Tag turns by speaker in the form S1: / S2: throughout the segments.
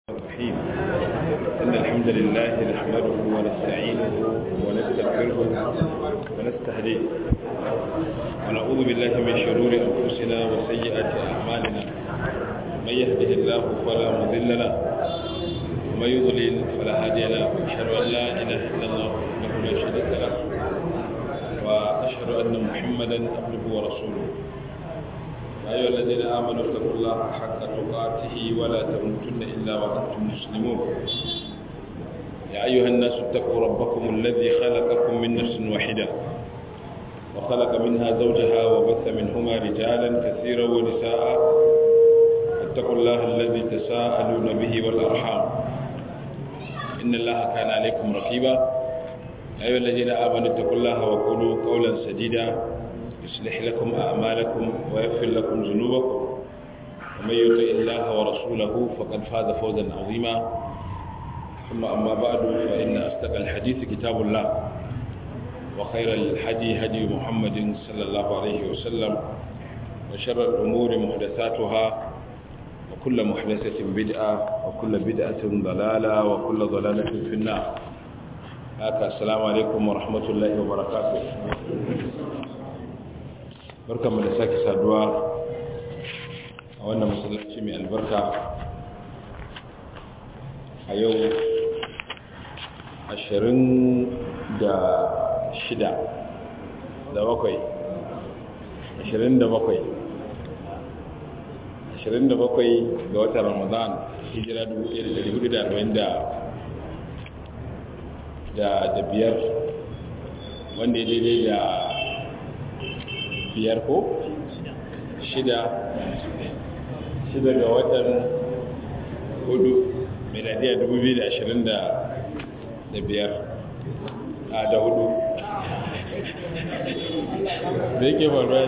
S1: الرحيم إن الحمد لله نحمده ونستعينه ونستغفره ونستهديه ونعوذ بالله من شرور أنفسنا وسيئات أعمالنا من يهده الله فلا مضل له ومن يضلل فلا هادي له أشهد أن لا إله إلا الله وحده لا شريك له وأشهد أن محمدا عبده ورسوله يا أيها الذين آمنوا اتقوا الله حق تقاته ولا تموتن إلا وأنتم مسلمون يا أيها الناس اتقوا ربكم الذي خلقكم من نفس واحدة وخلق منها زوجها وبث منهما رجالا كثيرا ونساء اتقوا الله الذي تساءلون به والأرحام إن الله كان عليكم رقيبا يا أيها الذين آمنوا اتقوا الله وقولوا قولا سديدا يصلح لكم أعمالكم ويغفر لكم ذنوبكم ومن يطع الله ورسوله فقد فاز فوزا عظيما ثم أما بعد فإن أصدق الحديث كتاب الله وخير الحدي هدي محمد صلى الله عليه وسلم وشر الأمور محدثاتها وكل محدثة بدعة وكل بدعة ضلالة وكل ضلالة في النار هكا السلام عليكم ورحمة الله وبركاته barkanmu da sake saduwa a wannan masallaci mai albarka a yau ashirin da shida da bakwai ashirin da bakwai ashirin da bakwai ga watan ramadan hijira 1440 da biyar wanda ya daidai da biyar ko shida shida ga watan hudu miladiya 2025 a da hudu da yake faruwa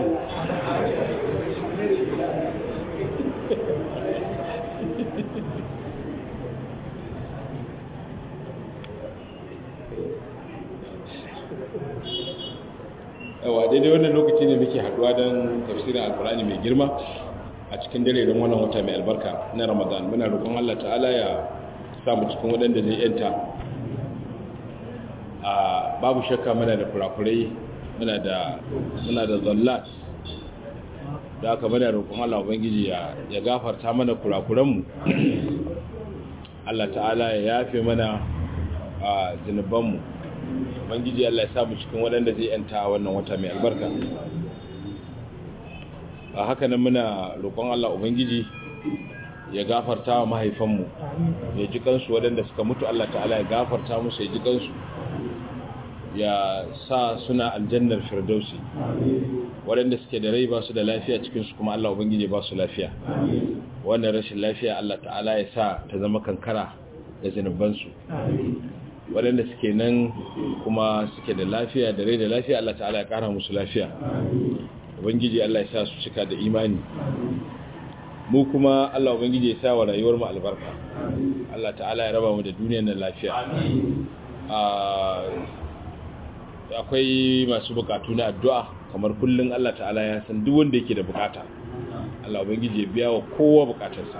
S1: yawa daidai wannan lokaci ne muke haduwa don tafsirin alkurani mai girma a cikin dare don wannan wata mai albarka na ramadan muna roƙon allah ta'ala ya samu cikin waɗanda zai yanta a babu shakka muna da kurakurai muna da muna da zallat da aka muna roƙon allah ubangiji ya gafarta mana kurakuranmu allah ta'ala ya yafe mana a zunubanmu ubangiji Allah ya samu cikin waɗanda zai yanta wannan wata mai albarka a haka nan muna roƙon Allah ubangiji ya gafarta wa mahaifanmu ya ji kansu waɗanda suka mutu Allah ta'ala ya gafarta musu ya ji kansu ya sa suna aljannar firdausi waɗanda suke da rai ba su da lafiya cikinsu kuma Allah ubangiji ba su lafiya wannan rashin lafiya Allah ta'ala ya sa ta zama kankara da zinubansu waɗanda suke nan kuma suke da lafiya da rai da lafiya Allah ta'ala ya ƙara musu lafiya ubangiji Allah ya sa su cika da imani mu kuma Allah ubangiji ya sa wa rayuwar mu albarka Allah ta'ala ya raba mu da duniyar nan lafiya akwai masu bukatu na addu'a kamar kullun Allah ta'ala ya san duk wanda yake da bukata Allah ubangiji ya biya wa kowa bukatarsa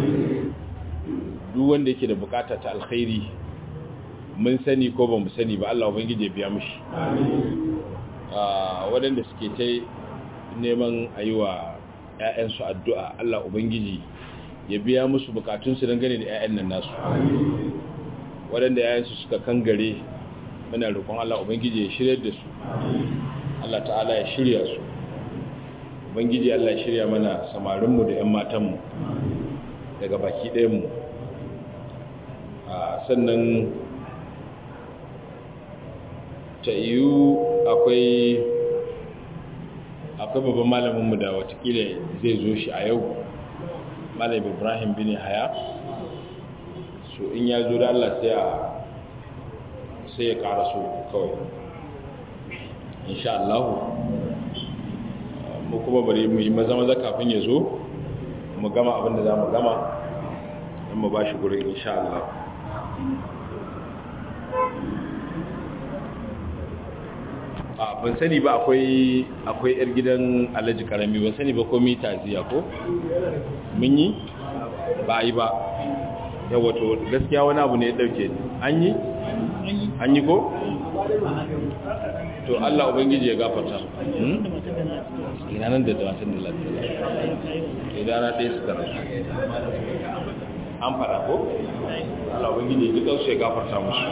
S1: duk wanda yake da bukata ta alkhairi mun sani ko ba mu sani ba Allah ubangiji ya biya mushi waɗanda suke ta neman a yi wa 'ya'yansu addu'a Allah ubangiji ya biya musu bukatunsu dangane da 'ya'yan nan nasu waɗanda 'ya'yansu suka kangare muna roƙon Allah ubangiji ya shirya da su Allah ta'ala ya shirya su ubangiji Allah ya shirya mana samarinmu da 'yan matanmu daga baki ɗayanmu sannan ta yiwu akwai akwai babban malaminmu da watakila zai zo shi a yau malam ibrahim bin haya so in ya zo da allah sai a sai ya kara so kawai insha Allah mu kuma bari mu yi maza maza kafin ya zo mu gama abinda za mu gama don mu ba shi gurin insha Allah ban sani ba akwai akwai yar gidan alhaji karami ban sani ba ko mita ziya ko mun yi ba yi ba yawa to gaskiya wani abu ne ya dauke an yi an yi ko to Allah ubangiji ya gafarta ina nan da matan da lafiya idan na ɗaya suka rasu an fara ko Allah ubangiji ya duka su ya gafarta musu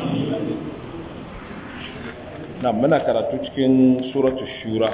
S1: na muna karatu cikin suratu shura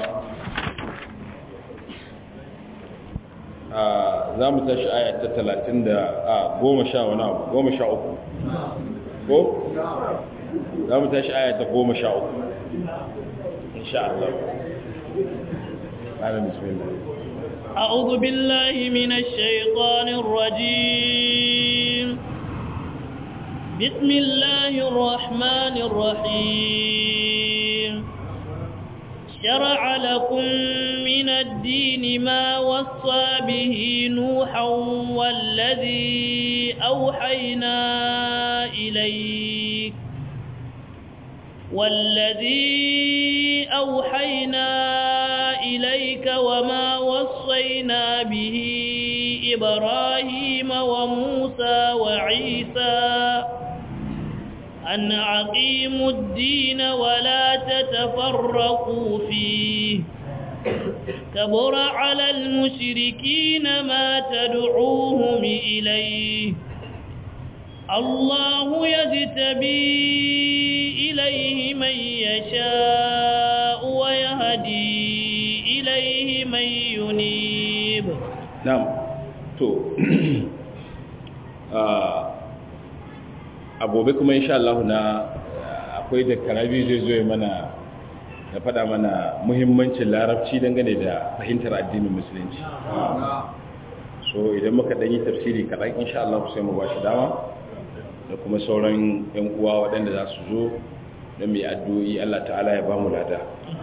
S1: za mu tashi aya ta talatin da a goma sha wani abu goma sha uku ko? za mu tashi aya ta goma sha uku insha Allah ƙarar bismillah
S2: أعوذ بالله من الشيطان الرجيم بسم الله الرحمن الرحيم شرع لكم من الدين ما وصى به نوحا والذي أوحينا إليك والذي أوحينا إليك وما وصينا به إبراهيم وموسى وعيسى أن أقيموا الدين ولا تتفرقوا فيه كبر على المشركين ما تدعوهم إليه الله يجتبي إليه من يشاء ويهدي إليه من ينيب
S1: نعم تو agobe kuma insha Allah na akwai da karabi zai zo mana da faɗa mana muhimmancin larabci dangane da fahimtar addinin musulunci so idan muka ɗanyi tafsiri kaɗan insha Allah sai mu ba shi dama da kuma sauran 'yan uwa waɗanda za su zo don mai addu'o'i Allah ta'ala ya ba mu lada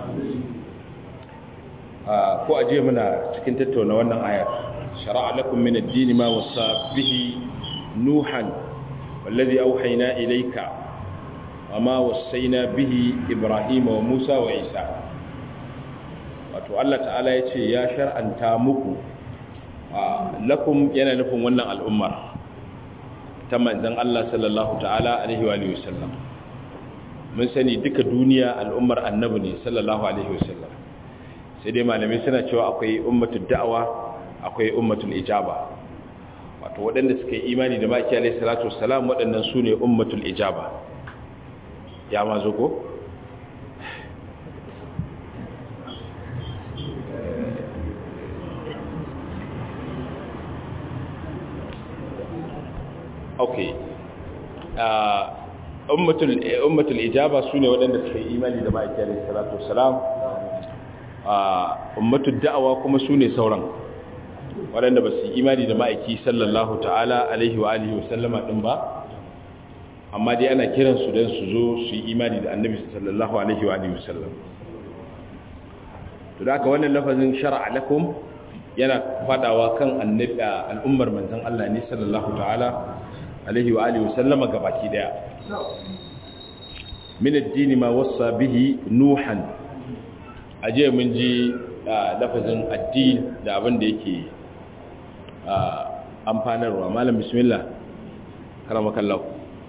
S1: ko aje muna cikin tattauna wannan ayar shara'a lakum min ad-din ma wasa bihi nuhan wallazi auhayna ilayka wama wasaina bihi ibrahim wa musa wa isa wato Allah ta'ala yace ya shar'anta muku lakum yana nufin wannan al'ummar ta manzon Allah sallallahu ta'ala alaihi wa alihi wasallam mun sani duka duniya al'ummar annabi ne sallallahu alaihi wasallam sai dai malamai suna cewa akwai ummatul da'awa akwai ummatul ijaba wato waɗanda suka yi imani da maki alaihi salatu wassalam waɗannan su ne ummatul ijaba ya ma zo ko okay ummatul ummatul ijaba sune waɗanda suka yi imani da ma'aiki alayhi salatu wassalam ummatul da'awa kuma sune sauran waɗanda ba su yi imani da ma'aiki sallallahu ta'ala alaihi wa alihi wasallama din ba amma dai ana kiran su dan su zo su yi imani da annabi sallallahu alaihi wa alihi wasallam to da haka wannan lafazin shar'a lakum yana fadawa kan annabi al'ummar manzon Allah ne sallallahu ta'ala alaihi wa alihi wasallama gabaki daya min ad-din ma wassa bihi nuhan aje mun ji lafazin addin da abin da yake amfanarwa malam bismillah karamakallahu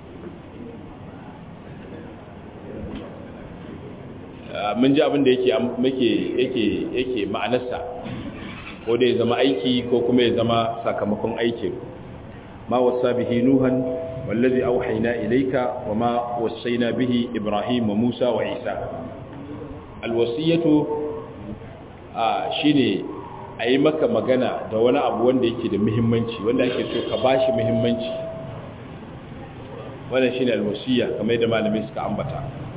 S1: mun ji abin da yake yake yake ma'anarsa ko da ya zama aiki ko kuma ya zama sakamakon aikin ما وصى به نوحا والذي أوحينا إليك وما وصينا به إبراهيم وموسى وعيسى الوصية shine a yi maka magana da wani abu wanda yake da muhimmanci wanda ake so ka bashi muhimmanci wannan shine alwasiya kamar yadda malamai suka ambata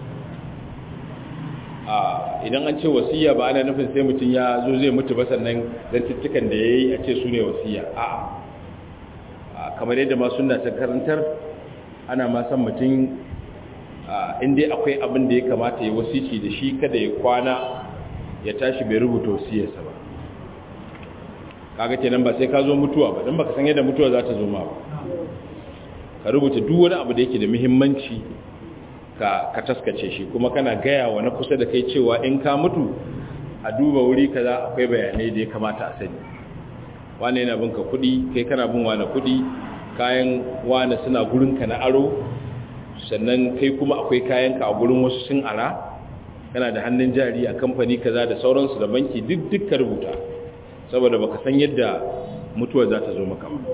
S1: idan an ce wasiya ba ana nufin sai mutum ya zo zai mutu ba sannan zantuttukan da ya yi a ce su ne wasiya a'a kamar yadda ma suna ta karantar ana ma san mutum inda akwai abin da ya kamata ya wasici da shi kada ya kwana ya tashi bai rubuta wasiyarsa ba kaga kenan ba sai ka zo mutuwa ba don baka san yadda mutuwa za ta zo ma ba ka rubuta duk wani abu da yake da muhimmanci ka ka taskace shi kuma kana gaya wa na kusa da kai cewa in ka mutu a duba wuri kaza akwai bayanai da ya kamata a sani wane yana binka kudi kai kana bin wane kudi kayan wane suna gurinka na aro sannan kai kuma akwai kayanka a gurin wasu sun ara kana da hannun jari a kamfani kaza da sauransu da banki duk duk ka rubuta saboda baka san yadda mutuwa za ta zo maka ba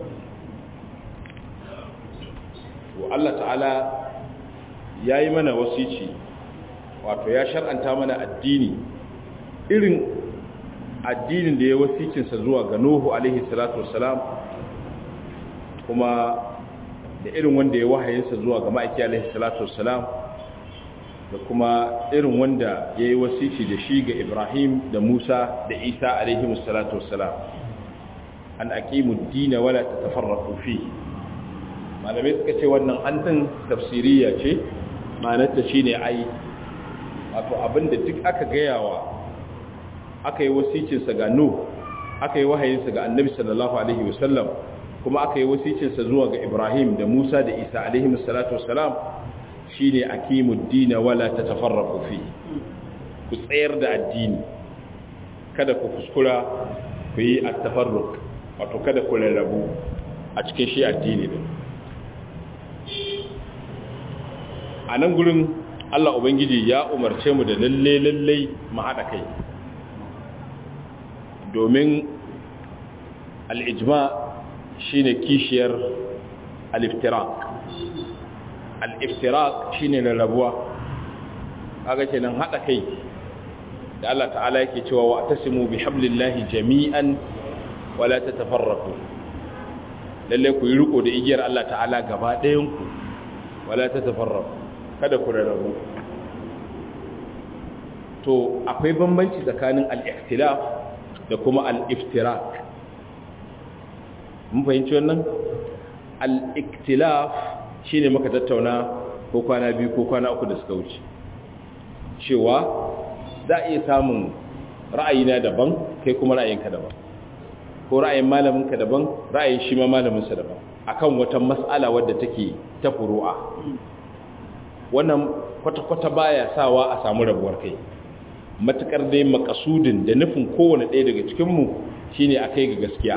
S1: to Allah ta'ala ya yi mana wasici wato ya shar'anta mana addini irin addinin da ya wasicinsa zuwa ga Nuhu alaihi salatu wassalam kuma da irin wanda ya wahayinsa zuwa ga ma'aiki alaihi salatu wassalam da kuma irin wanda ya yi wasici da shi ga Ibrahim da Musa da Isa alaihi salatu wassalam an aqimu ad-din wala tatafarraqu fi malamai suka ce wannan antin tafsiriya ce ma'anarta shine ai wato abinda duk aka gayawa aka yi wasicinsa ga Nuh aka yi wahayinsa ga Annabi sallallahu alaihi wasallam kuma aka yi wasicinsa zuwa ga Ibrahim da Musa da Isa alaihi salatu wassalam shine aqimud din wala tatafarraqu fi ku tsayar da addini kada ku kuskura ku yi at-tafarruq wato kada ku rarrabu a cikin shi addini din a nan gurin Allah Ubangiji ya umarce mu da lalle lalle mu haɗa kai domin al'ijma shi ne kishiyar al'iftirak al'iftirak shi ne rarrabuwa kaga kenan haɗa kai da Allah ta'ala yake cewa wa tasimu bi hablillahi jami'an wala ta tafarraku lalle ku yi riko da igiyar Allah ta'ala gaba ɗayanku wala ta tafarraku kada ku rarrabu to akwai bambanci tsakanin al-ikhtilaf da kuma al-iftirak mun fahimci wannan al-ikhtilaf shine muka tattauna ko kwana biyu ko kwana uku da suka wuce cewa za a iya samun ra'ayina daban kai kuma ra'ayinka daban ko ra'ayin malaminka daban ra'ayin shi ma malaminsa daban akan wata mas'ala wadda take ta furu'a wannan kwata-kwata baya sawa a samu rabuwar kai matukar dai makasudin da nufin kowane ɗaya daga cikinmu shine a kai ga gaskiya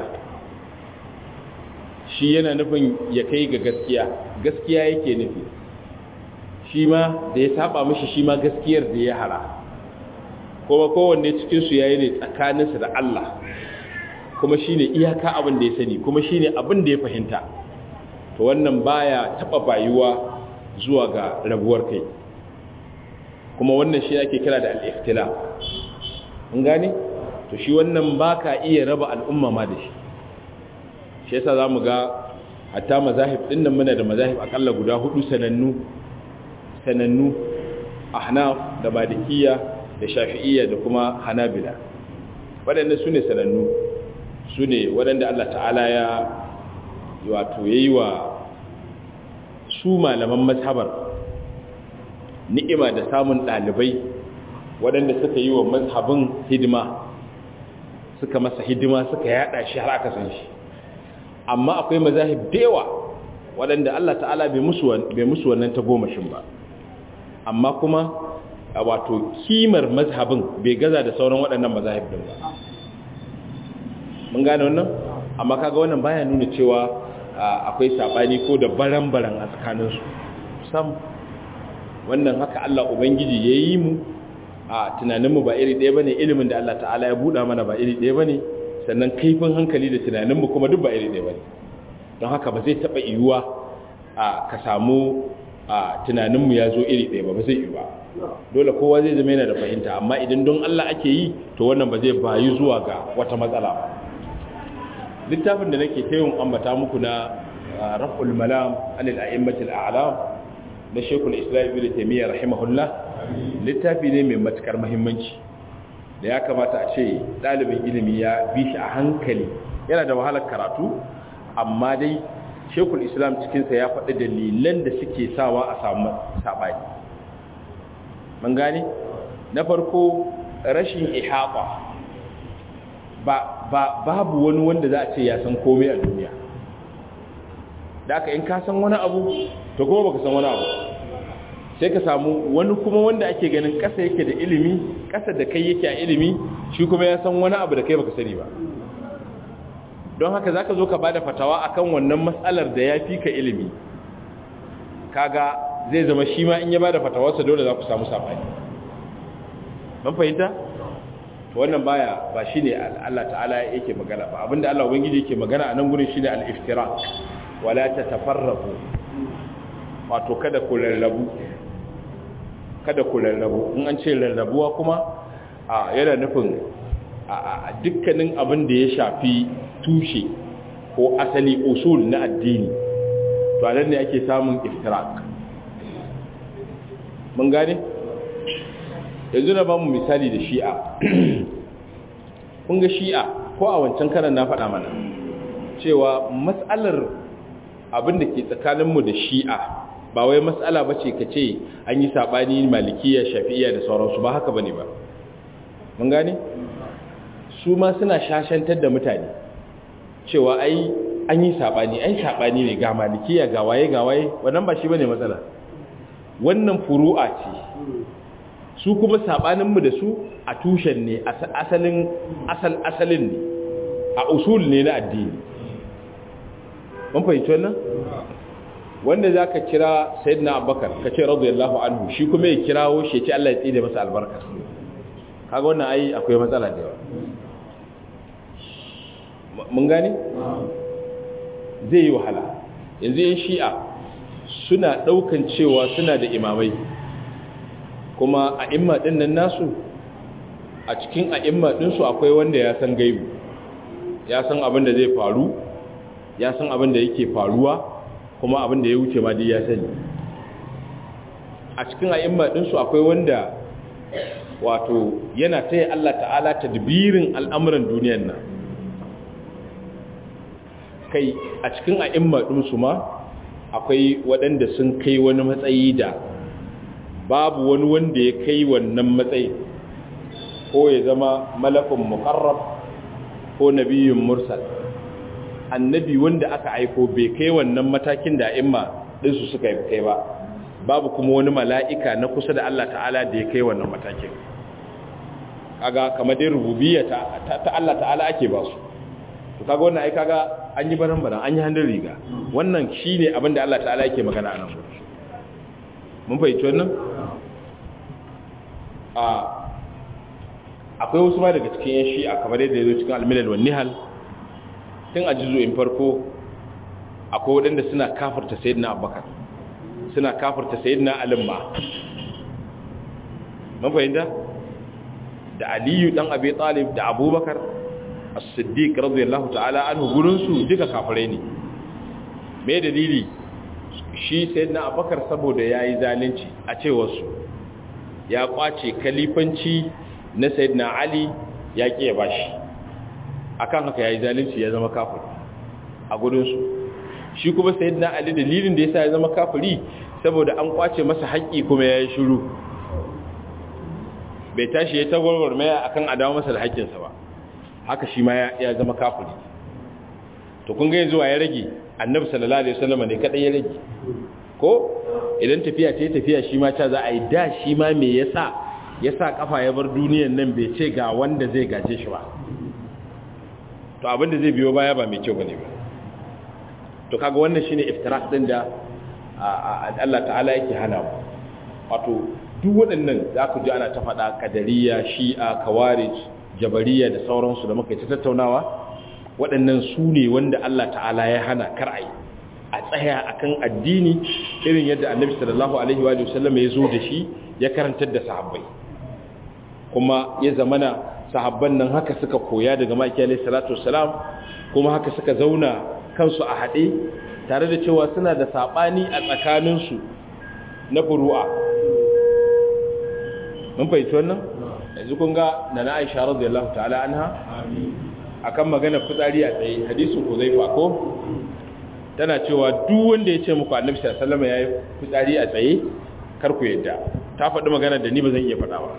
S1: shi yana nufin ya kai ga gaskiya gaskiya yake nufi shi ma da ya saba mishi shi ma gaskiyar da ya hara kuma kowanne cikinsu ya yi ne tsakaninsa da Allah kuma shi ne iyaka abin da ya sani kuma shi ne abin da ya fahimta to wannan baya taɓa bayuwa zuwa ga rabuwar kai kuma wannan shi ake kira da al'iftila mun gane to shi wannan ba ka iya raba al'umma ma da shi shi yasa za mu ga hatta mazahib ɗin nan muna da mazahib akalla guda hudu sanannu sanannu ahnaf da malikiya da shafi'iyya da kuma hanabila waɗanda su ne sanannu su ne waɗanda allah ta'ala ya wato ya yi wa su malaman mazhabar ni'ima da samun ɗalibai waɗanda suka yi wa mazhabin hidima suka masa hidima suka yada shi har aka san shi amma akwai mazahib da yawa waɗanda Allah ta'ala bai musu wannan ta gomashin ba amma kuma wato kimar mazhabin bai gaza da sauran waɗannan mazahib din ba mun gane wannan amma kaga wannan baya nuna cewa akwai sabani ko da baran-baran a tsakaninsu sam wannan haka Allah Ubangiji ya yi mu a tunaninmu ba iri ɗaya ba ne ilimin da Allah ta'ala ya buɗa mana ba iri ɗaya ba ne sannan kaifin hankali da tunaninmu kuma duk ba iri ɗaya ba ne don haka ba zai taɓa yiwuwa a ka samu a tunaninmu ya zo iri ɗaya ba ba zai yi ba dole kowa zai zama yana da fahimta amma idan don Allah ake yi to wannan ba zai bayu zuwa ga wata matsala ba littafin da nake ta yin ambata muku na raf'ul malam anil a'immatil a'lam na shekul islam ibn taymiyyah rahimahullah littafi ne mai matukar muhimmanci da ya kamata a ce dalibin ilimi ya bi shi a hankali yana da wahalar karatu amma dai shekul islam cikinsa ya faɗi dalilan da suke sawa a samu saɓani man gane na farko rashin ihaba ba, ba babu wani wanda za a ce ya san komai a duniya da aka in ka san wani abu to kuma baka san wani abu sai ka samu wani kuma wanda ake ganin ƙasa yake da ilimi ƙasa da kai yake a ilimi shi kuma ya san wani abu da kai baka sani ba don haka zaka zo ka bada fatawa akan wannan matsalar da ya fi ka ilimi kaga zai zama shi ma in ya bada fatawarsa dole za ku samu sabani ban fahimta wannan baya ba shine Allah ta'ala yake magana ba abinda Allah ubangiji yake magana a nan gurin shine al-iftiraq wala tatafarraqu wato kada ku rarrabu kada ku rarrabu in an ce rarrabuwa kuma a yana nufin a dukkanin abin da ya shafi tushe ko asali usul na addini to anan ne ake samun iftiraq mun gane yanzu na ba mu misali da shi'a kun ga shi'a ko a wancan karan na faɗa mana cewa matsalar abin da ke tsakaninmu da shi'a ba wai matsala ba ce ka ce an yi saɓani malikiya shafi'iya da sauransu ba haka ba ne ba mun gane su ma suna shashantar da mutane cewa ai an yi saɓani ai saɓani ne ga malikiya ga waye ga waye wannan ba shi ba ne matsala wannan furu'a ce su kuma saɓaninmu da su a tushen ne asalin asal asalin ne a usul ne na addini mun fahimci wannan wanda za ka kira sayyidina abubakar ka ce radiyallahu anhu shi kuma ya kirawo shi ya ce Allah ya tsine masa albarka kaga wannan ai akwai matsala da yawa mun gane zai yi wahala yanzu yan shi'a suna daukan cewa suna da imamai kuma a imma din nan nasu a cikin a imma din su akwai wanda ya san gaibu ya san abin da zai faru ya san abin da yake faruwa kuma abin da ya wuce ma dai ya sani a cikin a imma din su akwai wanda wato yana taya Allah ta'ala tadbirin al'amuran duniyar nan kai a cikin a'imma ɗinsu ma akwai waɗanda sun kai wani matsayi da babu wani wanda ya kai wannan matsayi ko ya zama malakun muqarrab ko nabiyyun mursal annabi wanda aka aiko bai kai wannan matakin da a'imma ɗinsu suka yi kai ba babu kuma wani mala'ika na kusa da Allah ta'ala da ya kai wannan matakin kaga kamar dai rububiyya ta, ta, Allah ta'ala ake ba su to kaga wannan ai kaga an yi baran baran an yi hannun riga wannan shine abin da Allah ta'ala yake magana a nan mun fahimci wannan a akwai wasu ma daga cikin yan shi'a kamar yadda ya zo cikin almilal wa nihal tun a in farko akwai waɗanda suna kafarta sayyidina abubakar suna kafarta sayyidina alimma mun fahimta da aliyu dan abi talib da abubakar as-siddiq radiyallahu ta'ala anhu gurin su duka kafirai ne me dalili shi sayyidina abubakar saboda yayi zalunci a cewar su ya kwace kalifanci na sayyidina ali ya kiye bashi akan haka yayi zalunci ya zama kafiri a gurin su shi kuma sayyidina ali dalilin da yasa ya zama kafiri saboda an kwace masa haƙƙi kuma yayi shiru bai tashi ya tagwarwar maya akan adawa masa da haƙƙinsa ba haka shi ma ya zama kafiri to kun ga yanzu ya rage annabi sallallahu alaihi wasallam ne kadai ya rage ko idan tafiya ce tafiya shi ma ta za a yi da shi ma me yasa yasa kafa ya bar duniyar nan bai ce ga wanda zai gaje shi ba to abin da zai biyo baya ba mai kyau bane ba to kaga wannan shine iftirak din da Allah ta'ala yake hana mu wato duk waɗannan za ku ji ana ta faɗa kadariya shi'a kawarij jabariya da sauransu da muka yi ta tattaunawa waɗannan su ne wanda Allah ta'ala ya hana kar'ai a tsaya akan addini irin yadda annabi sallallahu alaihi wa sallam ya zo da shi ya karantar da sahabbai kuma ya zamana sahabban nan haka suka koya daga maki alaihi salatu wassalam kuma haka suka zauna kansu a haɗe tare da cewa suna da saɓani a tsakaninsu na furu'a mun fahimci wannan yanzu kun ga na na aisha radiyallahu ta'ala anha akan magana fitsari a tsaye hadisin Huzaifa ko tana cewa duk wanda ya ce muku Annabi sallallahu alaihi wasallam yayi fitsari a tsaye kar ku yadda ta faɗi magana da ni ba zan iya faɗa ba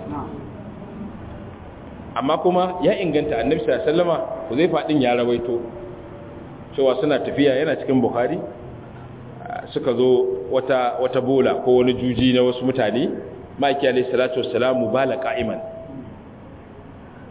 S1: amma kuma ya inganta Annabi sallallahu alaihi wasallama Huzaifa din ya rawaito cewa suna tafiya yana cikin Bukhari suka zo wata wata bola ko wani juji na wasu mutane maki alayhi salatu wassalamu bala qa'iman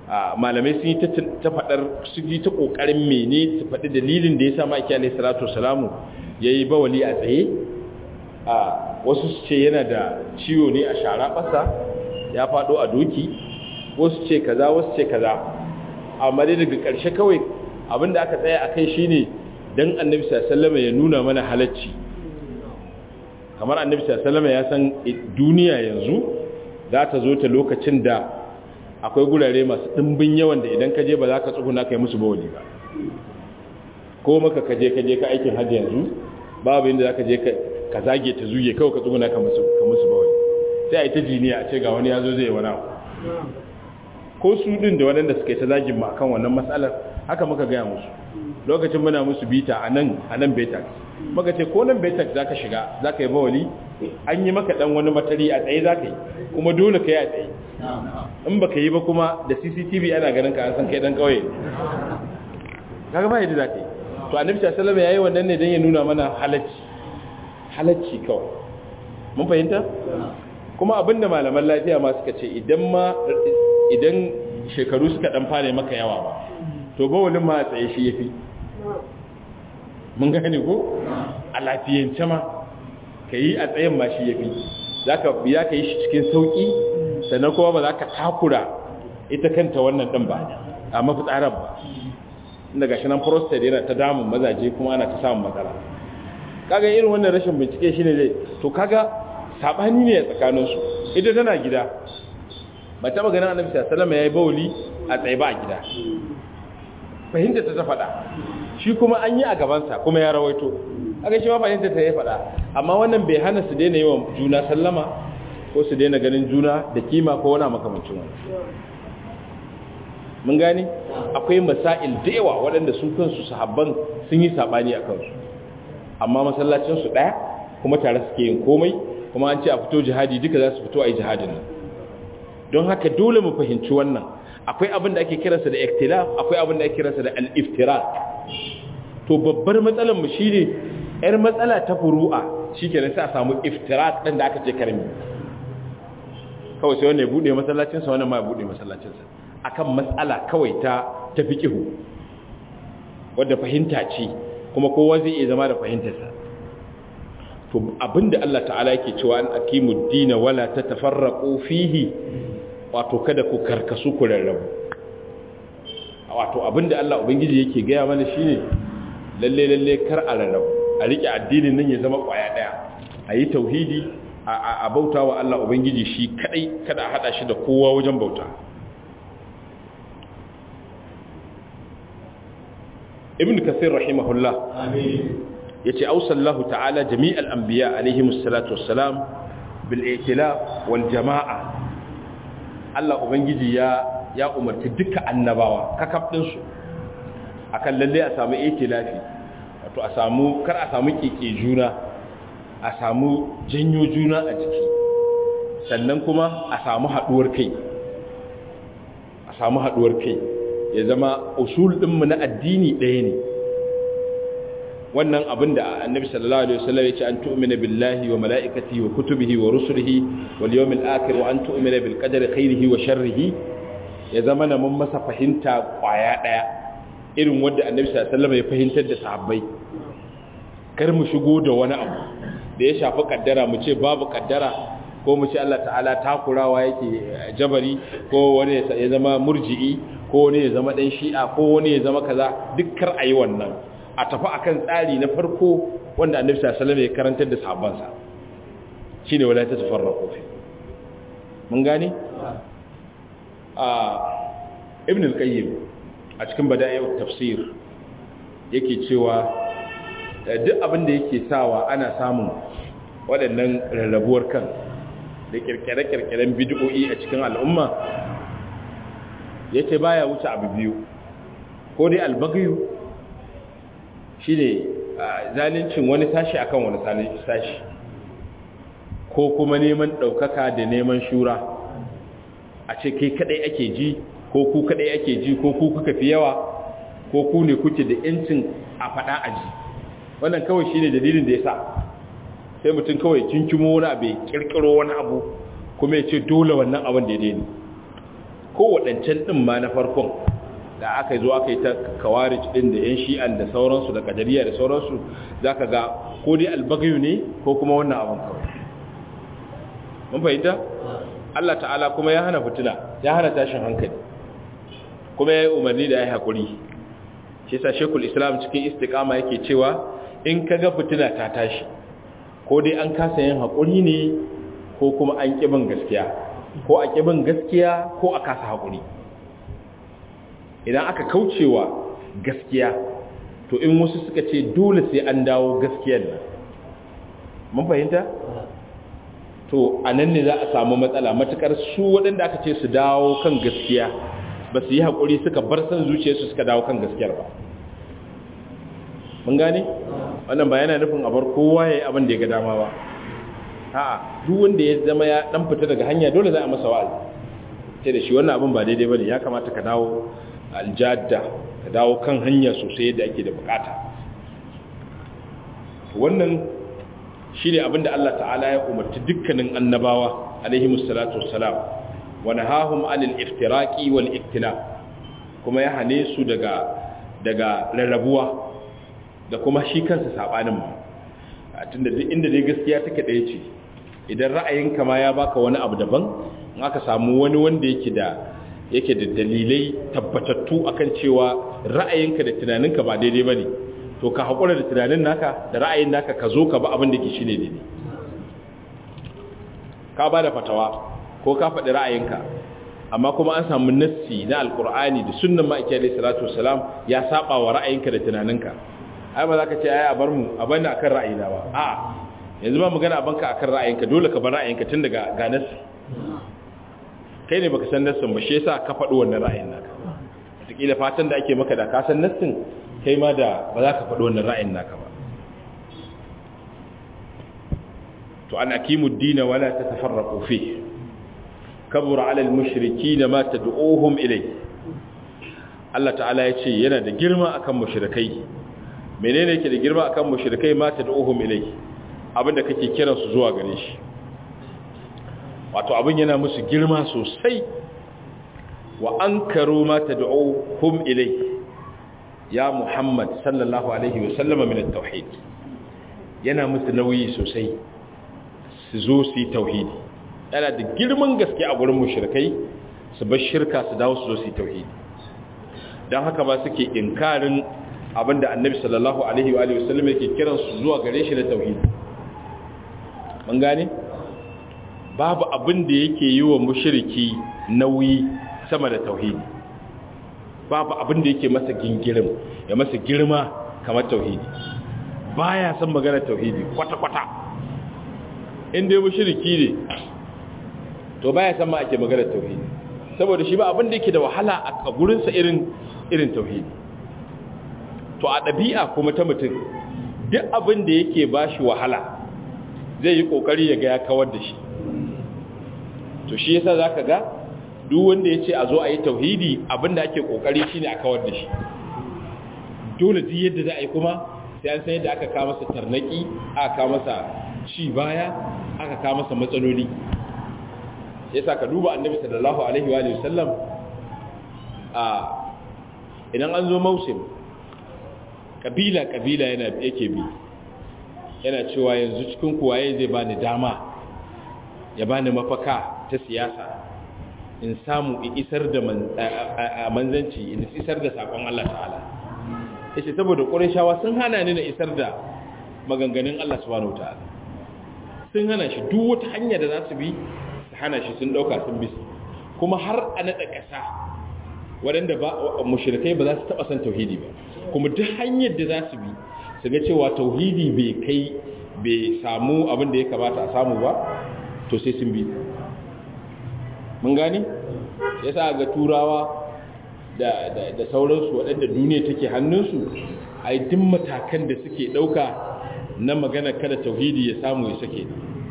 S1: malamai sun yi ta faɗar su yi ta ƙoƙarin mene su faɗi dalilin da ya sa ma'aiki alaihi salatu wasalamu ya yi bawali a tsaye a wasu su ce yana da ciwo ne a shara ɓasa ya faɗo a doki wasu ce kaza wasu ce kaza amma dai daga ƙarshe kawai abinda aka tsaya a kai shine dan annabi sallallahu ya nuna mana halacci kamar annabi sallallahu ya san duniya yanzu za ta zo ta lokacin da akwai gurare masu ɗimbin yawan da idan ka je ba za ka tsuguna kai musu bawali ba ko maka ka je ka je ka aikin hajji yanzu babu inda za ka je ka zage ta zuge kawai ka tsuguna ka musu bawali sai a yi ta jiniya a ce ga wani ya zo zai wani abu ko su din da waɗanda suka yi ta zagin ma kan wannan matsalar haka muka gaya musu lokacin muna musu bita a nan a nan betax muka ce ko nan betax za ka shiga za ka yi bawali an yi maka ɗan wani matari a tsaye za ka yi kuma dole ka yi a tsaye in ba ka yi ba kuma da cctv ana ganin ka an san kai ɗan ƙauye kaga ba yadda za ka yi to annabi sallallahu ya yi wannan ne don ya nuna mana halacci halacci kawai mun fahimta kuma abinda malaman lafiya ma suka ce idan ma idan shekaru suka dan fara maka yawa ba to ba wani ma tsaye shi yafi mun gane ko a lafiyance ma yi a tsayen ma shi yafi zaka biya ka yi shi cikin sauki sannan kuma ba za ka takura ita kanta wannan din ba a mafitsarar ba inda gashi nan prostate yana ta damun mazaje kuma ana ta samun matsala kaga irin wannan rashin bincike shine dai to kaga sabani ne a tsakaninsu ita tana gida ba taba ganin annabi sallallahu alaihi yayi bauli a tsaye ba a gida fahimta ta ta faɗa shi kuma an yi a gabansa kuma ya rawaito aka shi ma fahimta ta ya faɗa amma wannan bai hana su daina yawan juna sallama ko su daina ganin juna da kima ko wani makamancin wani mun gane akwai masail da yawa waɗanda su kansu sahabban sun yi sabani a kansu amma masallacinsu ɗaya kuma tare suke yin komai kuma an ce a fito jihadi duka za su fito a yi jihadin nan don haka dole mu fahimci wannan akwai abin da ake kiransa da iktilaf akwai abin da ake kiransa da al-iftirak to babbar matsalar mu shine yar matsala ta furu'a shikenan sai a samu iftirak din da aka ce karmi kawai sai wannan ya bude masallacin sa wannan ma ya bude masallacin sa akan matsala kawai ta ta fiqhu wanda fahimta ce kuma kowa zai iya zama da fahimtarsa to abinda Allah ta'ala yake cewa an aqimu dina wala tatafarraqu fihi wato kada ku karkasu ku rarrabu wato abinda Allah ubangiji yake gaya mana shine lalle lalle kar a rarrabu a rike addinin nan ya zama kwaya daya ayi tauhidi a bautawa Allah ubangiji shi kadai kada a hada shi da kowa wajen bauta ibn kasir rahimahullah amin yace ausallahu ta'ala jami'al anbiya alaihimus salatu wassalam bil i'tilaf wal jama'a Allah ubangiji ya ya umarci duka annabawa kakaf din su akan lalle a samu i'tilafi wato a samu kar a samu keke juna a samu janyo juna a jiki sannan kuma a samu haduwar kai a samu haduwar kai ya zama usul ɗinmu na addini ɗaya ne wannan abin da annabi sallallahu alaihi wasallam ya ce an tu'mina billahi wa mala'ikatihi wa kutubihi wa rusulihi wal yawmil akhir wa an tu'mina bil qadari khairihi wa sharrihi ya zama na mun masa fahimta kwaya ɗaya irin wanda annabi sallallahu alaihi wasallam ya fahimtar da sahabbai kar mu shigo da wani abu da ya shafi kaddara mu ce babu kaddara ko mu ce Allah ta'ala takurawa yake jabari ko wani ya zama murji'i ko wani ya zama dan shi'a ko wani ya zama kaza dukkar ayi wannan a tafi akan tsari na farko wanda annabi sallallahu alaihi wasallam ya karantar da sahabbansa shine wala ta tafarraqu fi mun gane a ibn al-qayyim a cikin bada'i'ut tafsir yake cewa duk abin da yake sawa ana samun waɗannan rarrabuwar kan da kirkire-kirkiren bid'o'i a cikin al'umma yace baya wuce abu biyu ko dai albagyu shine zalincin wani sashi akan wani sashi ko kuma neman ɗaukaka da neman shura a ce kai kadai ake ji ko ku kadai ake ji ko ku kuka fi yawa ko ku ne kuke da yancin a faɗa a ji wannan kawai shine dalilin da ya sa sai mutum kawai kinkimo wani abu kirkiro wani abu kuma ya ce dole wannan abin daidai ne ko waɗancan ɗin ma na farkon da aka zo aka yi ta kawarij ɗin da yan shi'an da sauransu da kadariya da sauransu za ka ga ko dai albagayu ne ko kuma wannan abin kawai mun fahimta Allah ta'ala kuma ya hana fitina ya hana tashin hankali kuma ya yi umarni da ya yi haƙuri shi sa shekul islam cikin istikama yake cewa in ka ga fitina ta tashi ko dai an kasa yin haƙuri ne ko kuma an ƙibin gaskiya ko a ƙibin gaskiya ko a kasa haƙuri idan aka kaucewa gaskiya to in wasu suka ce dole sai an dawo gaskiyar nan mun fahimta to a nan ne za a samu matsala matukar su waɗanda aka ce su dawo kan gaskiya ba su yi haƙuri suka bar san zuciyarsu suka dawo kan gaskiyar ba mun gane wannan ba yana nufin abar kowa ya yi abin da ya ga dama ba a'a duk wanda ya zama ya dan fita daga hanya dole za a masa wa'azi sai da shi wannan abin ba daidai bane ya kamata ka dawo aljadda ka dawo kan hanya sosai yadda ake da bukata wannan shine abin da Allah ta'ala ya umarci dukkanin annabawa alaihi musallatu wassalam wa nahahum anil iftiraqi wal iktilaf kuma ya hane su daga daga rarrabuwa da kuma shi kansa sabanin ma tunda duk inda dai gaskiya take ɗaya ce idan ra'ayinka ma ya baka wani abu daban in aka samu wani wanda yake da yake da dalilai tabbatattu akan cewa ra'ayinka da tunaninka ba daidai bane to ka haƙura da tunanin naka da ra'ayin naka ka zo ka ba abin da ke shine daidai ka ba da fatawa ko ka faɗi ra'ayinka amma kuma an samu nassi na alkur'ani da sunnan ma'aiki alaihi salatu wasalam ya saba wa ra'ayinka da tunaninka ai ba za ka ce ai a bar mu a bani akan ra'ayina ba a yanzu ba magana abanka akan ra'ayinka dole ka bar ra'ayinka tun daga ga nassi kai ne baka san nassin ba shi yasa ka faɗi wannan ra'ayin naka wataƙila fatan da ake maka da ka san nassin kai ma da ba za ka faɗi wannan ra'ayin naka ba to an akimu dina wala ta tafarraƙo fi kabura alal mushriki da ma ta du'ohun ilai Allah ta'ala ya ce yana da girma akan mushrikai menene yake da girma akan mushrikai ma ta du'ohun ilai abinda kake kiransu zuwa gare shi wato abin yana musu girma sosai wa an karo ma ta du'ohun ilai ya Muhammad sallallahu Alaihi wasallama min tauhid yana musu nauyi sosai su zo su yi tauhidi yana da girman gaske a gurin mushrikai su bar shirka su dawo su zo su yi tauhidi don haka ba suke inkarin abinda annabi sallallahu Alaihi wasallama yake kiran su zuwa gare shi da tauhidi mun gane babu abin da yake yi wa mushriki nauyi sama da tauhidi babu abin da yake masa gingirin ya masa girma kamar tauhidi baya san magana tauhidi kwata-kwata inda ya mushriki ne to baya san ma ake magana tauhidi saboda shi ba abin da yake da wahala a gurinsa irin irin tauhidi to a ɗabi'a kuma ta mutum duk abin da yake ba shi wahala zai yi ƙoƙari ya ga ya kawar da shi to shi yasa za ka ga duk wanda ya ce a zo a yi tauhidi abinda ake kokari shi ne a kawar da shi dole duk yadda za a yi kuma sai an san yadda aka kawo masa tarnaki aka kawo masa ci baya aka kawo masa matsaloli ya sa ka duba annabi sallallahu alaihi wa sallam a idan an zo mausim kabila kabila yana yake bi yana cewa yanzu cikin kuwaye zai bani dama ya bani mafaka ta siyasa in samu in isar da manzanci in isar da sakon Allah ta'ala yace saboda qurayshawa sun hana ni na isar da maganganun Allah subhanahu ta'ala sun hana shi duk wata hanya da za su bi su hana shi sun dauka sun bi kuma har a nada kasa waɗanda ba mushrikai ba za su taba san tauhidi ba kuma duk hanyar da za su bi su ga cewa tauhidi bai kai bai samu abin da ya kamata a samu ba to sai sun bi mun gani ya sa ga turawa da, da, da sauransu waɗanda duniya take hannunsu a yi duk matakan da suke ɗauka na magana kada tauhidi ya samu ya sake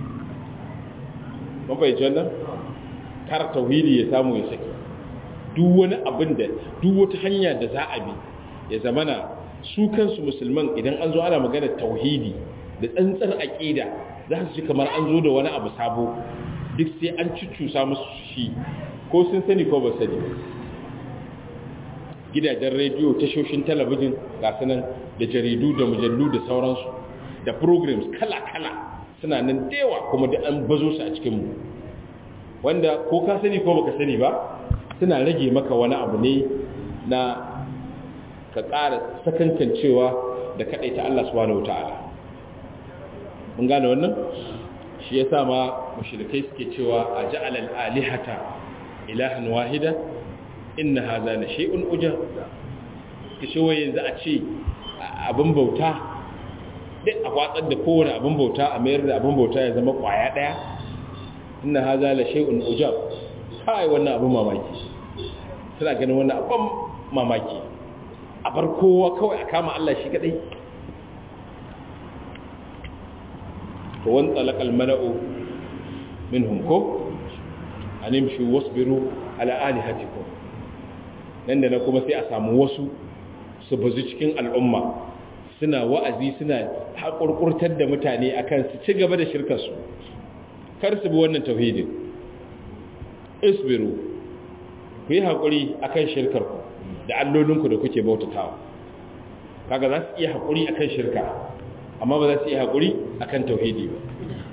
S1: mun fahimci wannan kar tauhidi ya samu ya sake duk wani abin da duk wata hanya da za a bi ya zamana su kansu musulman idan an zo ana magana tauhidi da tsantsar aƙida za su ji kamar an zo da wani abu sabo duk sai an cucusa musu shi ko sun sani ko ba sani gidajen rediyo tashoshin talabijin ga sunan da jaridu da mujallu da sauransu da programs kala-kala suna nan dewa kuma da an bazo su a cikinmu wanda ko ka sani ko baka sani ba suna rage maka wani abu ne na ka ƙara sakankancewa da kaɗai ta Allah subhanahu wata'ala mun gane wannan shi ya sa ma mashirikai suke cewa a ja'alal alihata ilahan wahida inna haza na shi'un uja ka ce wai yanzu a ce abin bauta duk a watsar da kowane abin bauta a mayar da abin bauta ya zama kwaya ɗaya inna haza la shay'un ujab kai wannan abin mamaki suna ganin wannan abin mamaki a bar kowa kawai a kama Allah shi kadai to wan talaqal mala'u minhum ko animshu wasbiru ala alihatikum nan da na kuma sai a samu wasu su bazu cikin al'umma suna wa'azi suna haƙurƙurtar da mutane akan su ci gaba da shirkarsu kar su bi wannan tauhidin isbiru ku yi haƙuri akan shirkarku da allolinku da kuke bautatawa kaga za su iya haƙuri akan shirka amma ba za su iya haƙuri akan tauhidi ba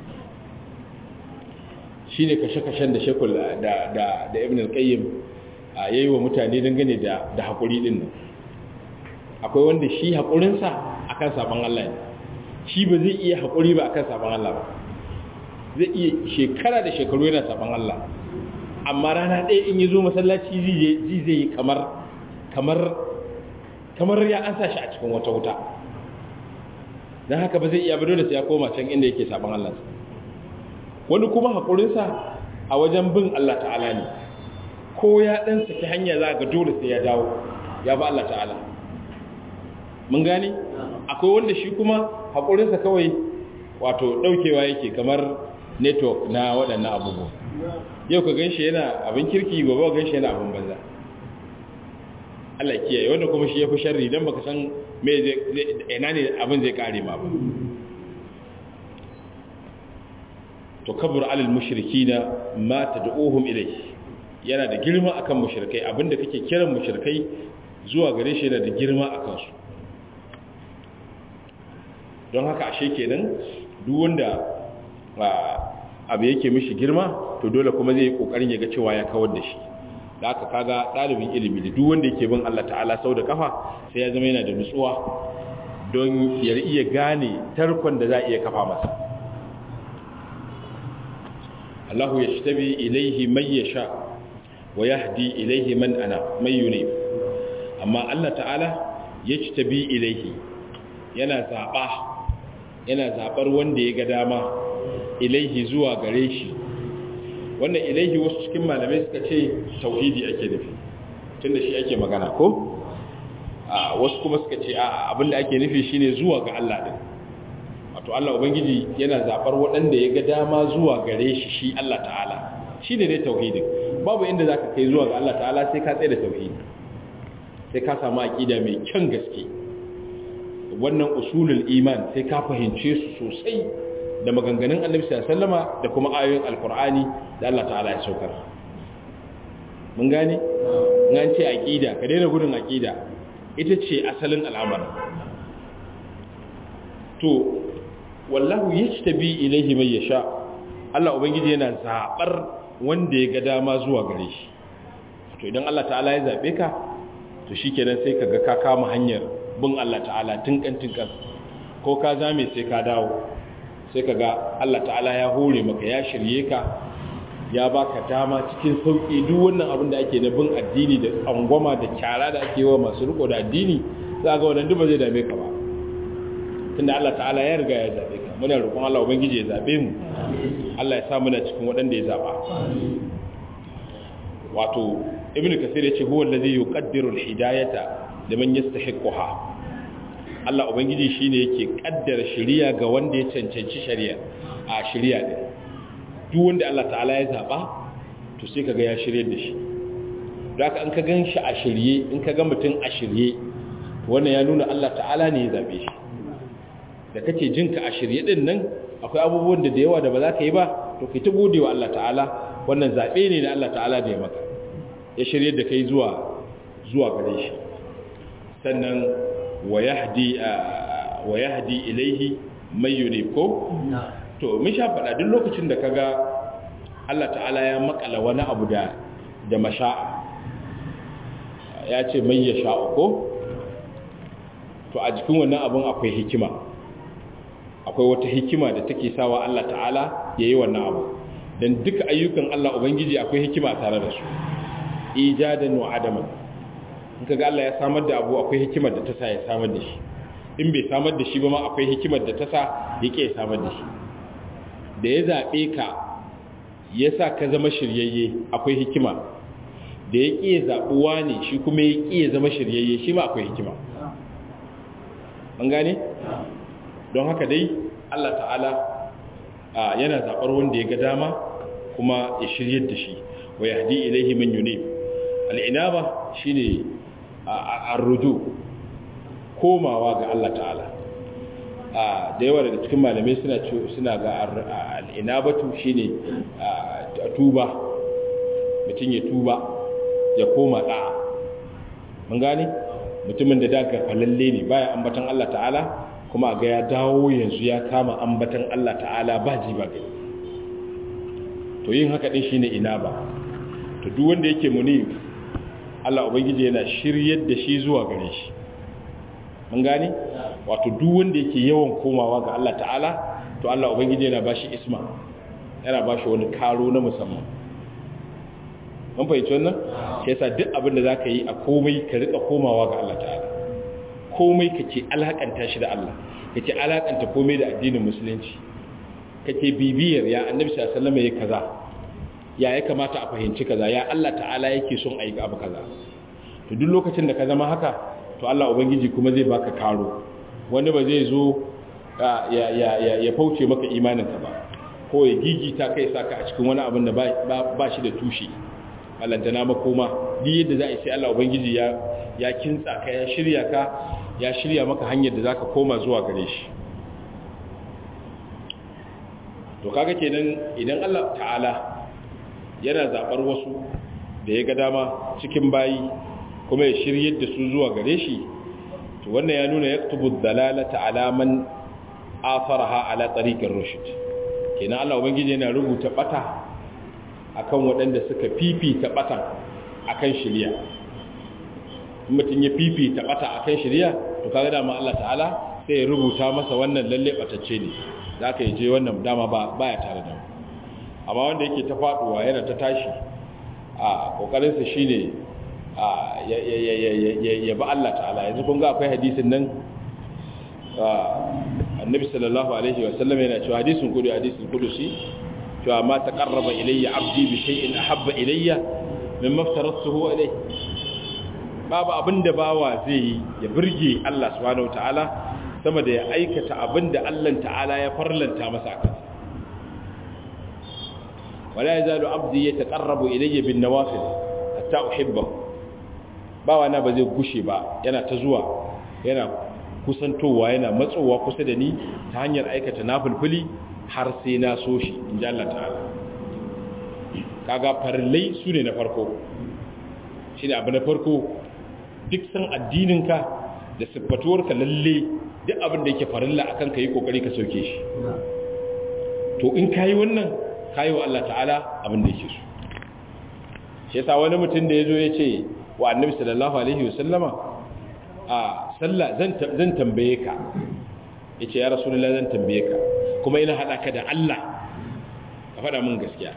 S1: shi ne kashe-kashen da shekul da ibn al-qayyim ya yi wa mutane dangane da haƙuri ɗin nan akwai wanda shi haƙurinsa akan sabon Allah ne shi ba zai iya haƙuri ba akan sabon Allah ba zai iya shekara da shekaru yana sabon Allah amma rana ɗaya in yi zo masallaci zai zai yi kamar kamar kamar ya an sa shi a cikin wata wuta don haka ba zai iya ba dole sai ya koma can inda yake sabon Allah wani kuma haƙurinsa a wajen bin Allah ta'ala ne ko ya ɗan saki hanya za ga dole sai ya dawo ya ba Allah ta'ala mun gane akwai wanda shi kuma haƙurinsa kawai wato ɗaukewa yake kamar network na waɗannan abubuwa yau ka ganshi yana abin kirki gobe ka ganshi yana abin banza Allah kiyaye wanda kuma shi ya fi sharri don baka san me zai ina ne abin zai kare ma ba to kabur alal mushrikina ma tad'uhum ilayhi yana da girma akan mushrikai abinda kake kiran mushrikai zuwa gare shi yana da girma akan su don haka ashe kenan duk wanda abu yake mishi girma to dole kuma zai yi kokarin ya ga cewa ya kawar da shi da haka kaga dalibin ilimi da duk wanda yake bin Allah ta'ala sau da kafa sai ya zama yana da nutsuwa don ya iya gane tarkon da za a iya kafa masa Allahu yashtabi ilaihi man yasha wa yahdi ilaihi man ana man yunib amma Allah ta'ala yashtabi ilaihi yana zaba yana zabar wanda ya ga dama ilaihi zuwa gare shi wannan ilaihi wasu cikin malamai suka ce tauhidi ake nufi tunda shi ake magana ko a wasu kuma suka ce a abin da ake nufi shine zuwa ga Allah din wato Allah ubangiji yana zabar waɗanda ya ga dama zuwa gare shi shi Allah ta'ala shine dai tauhidin babu inda zaka kai zuwa ga Allah ta'ala sai ka tsaye da tauhidi sai ka samu aqida mai kyan gaske wannan usulul iman sai ka fahimce su sosai da maganganun annabi sallama da kuma ayoyin alkur'ani da Allah ta'ala ya saukar mun gane an ce aqida ka daina gudun aqida ita ce asalin al'amari to wallahu yajtabi ilayhi man yasha Allah ubangiji yana zabar wanda ya ga dama zuwa gare shi to idan Allah ta'ala ya zabe ka to shikenan sai kaga ka kama hanyar bin Allah ta'ala tinkan tinkan ko ka zame sai ka dawo sai ka ga Allah ta'ala ya hore maka ya shirye ka ya baka dama cikin sauƙi duk wannan abin da ake na bin addini da tsangwama da kyara da ake wa masu riko da addini za ga wannan duk ba zai dame ka ba tunda Allah ta'ala ya riga ya zabe ka muna roƙon Allah ubangiji ya zabe mu Allah ya sa muna cikin waɗanda ya zaba wato ibnu kasir ya ce huwa allazi yuqaddiru al-hidayata liman yastahiqquha Allah Ubangiji shi ne yake ƙaddara shari'a ga wanda ya cancanci shari'a a shari'a ɗin duk wanda Allah ta'ala ya zaɓa to sai ka ga ya shirye da shi da haka an ka gan shi a shirye in ka ga mutum a shirye wannan ya nuna Allah ta'ala ne ya zaɓe shi da kake jinka a shirye ɗin nan akwai abubuwan da da yawa da ba za ka yi ba to kai ta gode wa Allah ta'ala wannan zaɓe ne na Allah ta'ala da ya maka ya shirye da kai zuwa zuwa gare shi sannan wa yahdi wa yahdi ilaihi may yunib ko to mun sha faɗa duk lokacin da kaga Allah ta'ala ya makala wani abu da da masha'a ya ce mai ya sha'u ko to a jikin wannan abun akwai hikima akwai wata hikima da take sawa Allah ta'ala ya yi wannan abu don duka ayyukan Allah Ubangiji akwai hikima tare da su ijadan wa adaman in kaga Allah ya samar da abu akwai hikimar da ta sa ya samar da shi in bai samar da shi ba ma akwai hikimar da ta sa ya ke samar da shi da ya zaɓe ka ya sa ka zama shiryayye akwai hikima da ya ƙi zaɓuwa ne shi kuma ya ƙi zama shiryayye shi ma akwai hikima an gane? don haka dai Allah ta'ala yana zaɓar wanda ya ga dama kuma ya shiryar da shi wa ya haɗi ilaihi man yune al'inaba shi ne a ruju komawa ga Allah ta'ala da yawa daga cikin malamai suna ga al'inabatu shi ne tuba mutum ya tuba ya koma ɗa'a mun gane mutumin da daga falalle ne baya ambatan Allah ta'ala kuma ga ya dawo yanzu ya kama ambatan Allah ta'ala ba ji ba gani to yin haka din shine ina ba to duk wanda yake muni Allah ubangiji yana shiryar da shi zuwa gare shi mun gane wato duk wanda yake yawan komawa ga Allah ta'ala to Allah ubangiji yana bashi isma yana bashi wani karo na musamman mun fahimci wannan shi yasa duk abin da zaka yi a komai ka rika komawa ga Allah ta'ala komai kake alakanta shi da Allah kake alakanta komai da addinin musulunci kake bibiyar ya annabi sallallahu alaihi wasallam yayi kaza ya ya kamata a fahimci kaza ya Allah ta'ala yake son ayi abu kaza to duk lokacin da ka zama haka to Allah ubangiji kuma zai baka karo wani ba zai zo ya ya ya fauce maka imaninka ba ko ya gigita kai saka a cikin wani abin da ba shi da tushe ballantana makoma duk yadda za a yi sai Allah ubangiji ya ya kintsa ka ya shirya ka ya shirya maka hanyar da zaka koma zuwa gare shi to kaga kenan idan Allah ta'ala yana zabar wasu da ya ga dama cikin bayi kuma ya shiryar da su zuwa gare shi to wannan ya nuna yaktubu dalalata ala man afaraha ala tariqir rushd kenan Allah ubangiji yana rubuta bata akan waɗanda suka fifita batan akan shiriya mutum ya fifita bata akan shiriya to kaga dama Allah ta'ala sai ya rubuta masa wannan lalle batacce ne zaka yi je wannan dama ba baya tare da amma wanda yake ta faduwa yana ta tashi a kokarin sa shine a ya ya ya ya ba Allah ta'ala yanzu kun ga akwai hadisin nan annabi sallallahu alaihi wa sallam yana cewa hadisin kudu hadisin kudusi cewa ma taqarraba ilayya abdi bi shay'in ahabba ilayya mimma aftaratuhu alayhi babu abinda bawa zai yi ya burge Allah subhanahu wataala sama da ya aikata abinda Allah ta'ala ya farlanta masa akan wala yazalu abdi yataqarrabu ilayya bin nawafil hatta uhibbahu bawa na ba zai gushe ba yana ta zuwa yana kusantowa yana matsowa kusa da ni ta hanyar aikata nafulfuli har sai na so shi in ji Allah ta'ala kaga farillai su ne na farko shi ne abu na farko duk san addininka da siffatuwarka lalle duk abin da yake farilla akan ka yi kokari ka sauke shi to in ka yi wannan ka yi wa Allah ta'ala abin da yake so shi yasa wani mutum da ya zo ya ce wa annabi sallallahu alaihi wasallama a sallah zan tambaye ka ya ce ya rasulullah zan tambaye ka kuma ina haɗa ka da Allah ka faɗa min gaskiya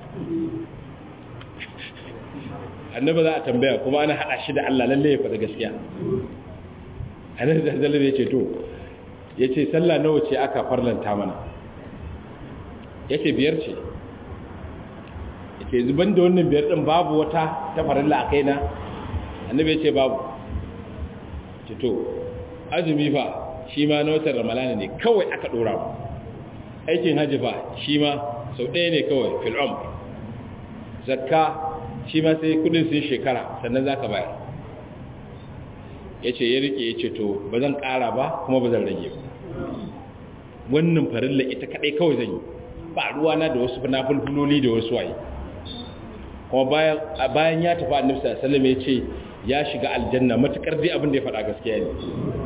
S1: annaba za a tambaya kuma ana haɗa shi da Allah lalle ya faɗa gaskiya annabi da zalabe ya ce to ya ce sallah nawa ce aka farlanta mana ya ce biyar ce ya ce zuban da wannan biyar ɗin babu wata ta farilla a kaina annabi ya ce babu ce to azumi fa shi ma na watan ramalana ne kawai aka ɗora mu aikin hajji fa shi ma sau ɗaya ne kawai fil'om zakka shi ma sai kudin sun shekara sannan za ka bayar ya ce ya rike ya ce to ba zan ƙara ba kuma ba zan rage ba wannan farilla ita kaɗai kawai zan yi ba ruwana da wasu na fulfuloli da wasu waye kuma bayan bayan ya tafi annabi sallallahu alaihi wasallam ya ce ya shiga aljanna matukar dai abin da ya faɗa gaskiya ne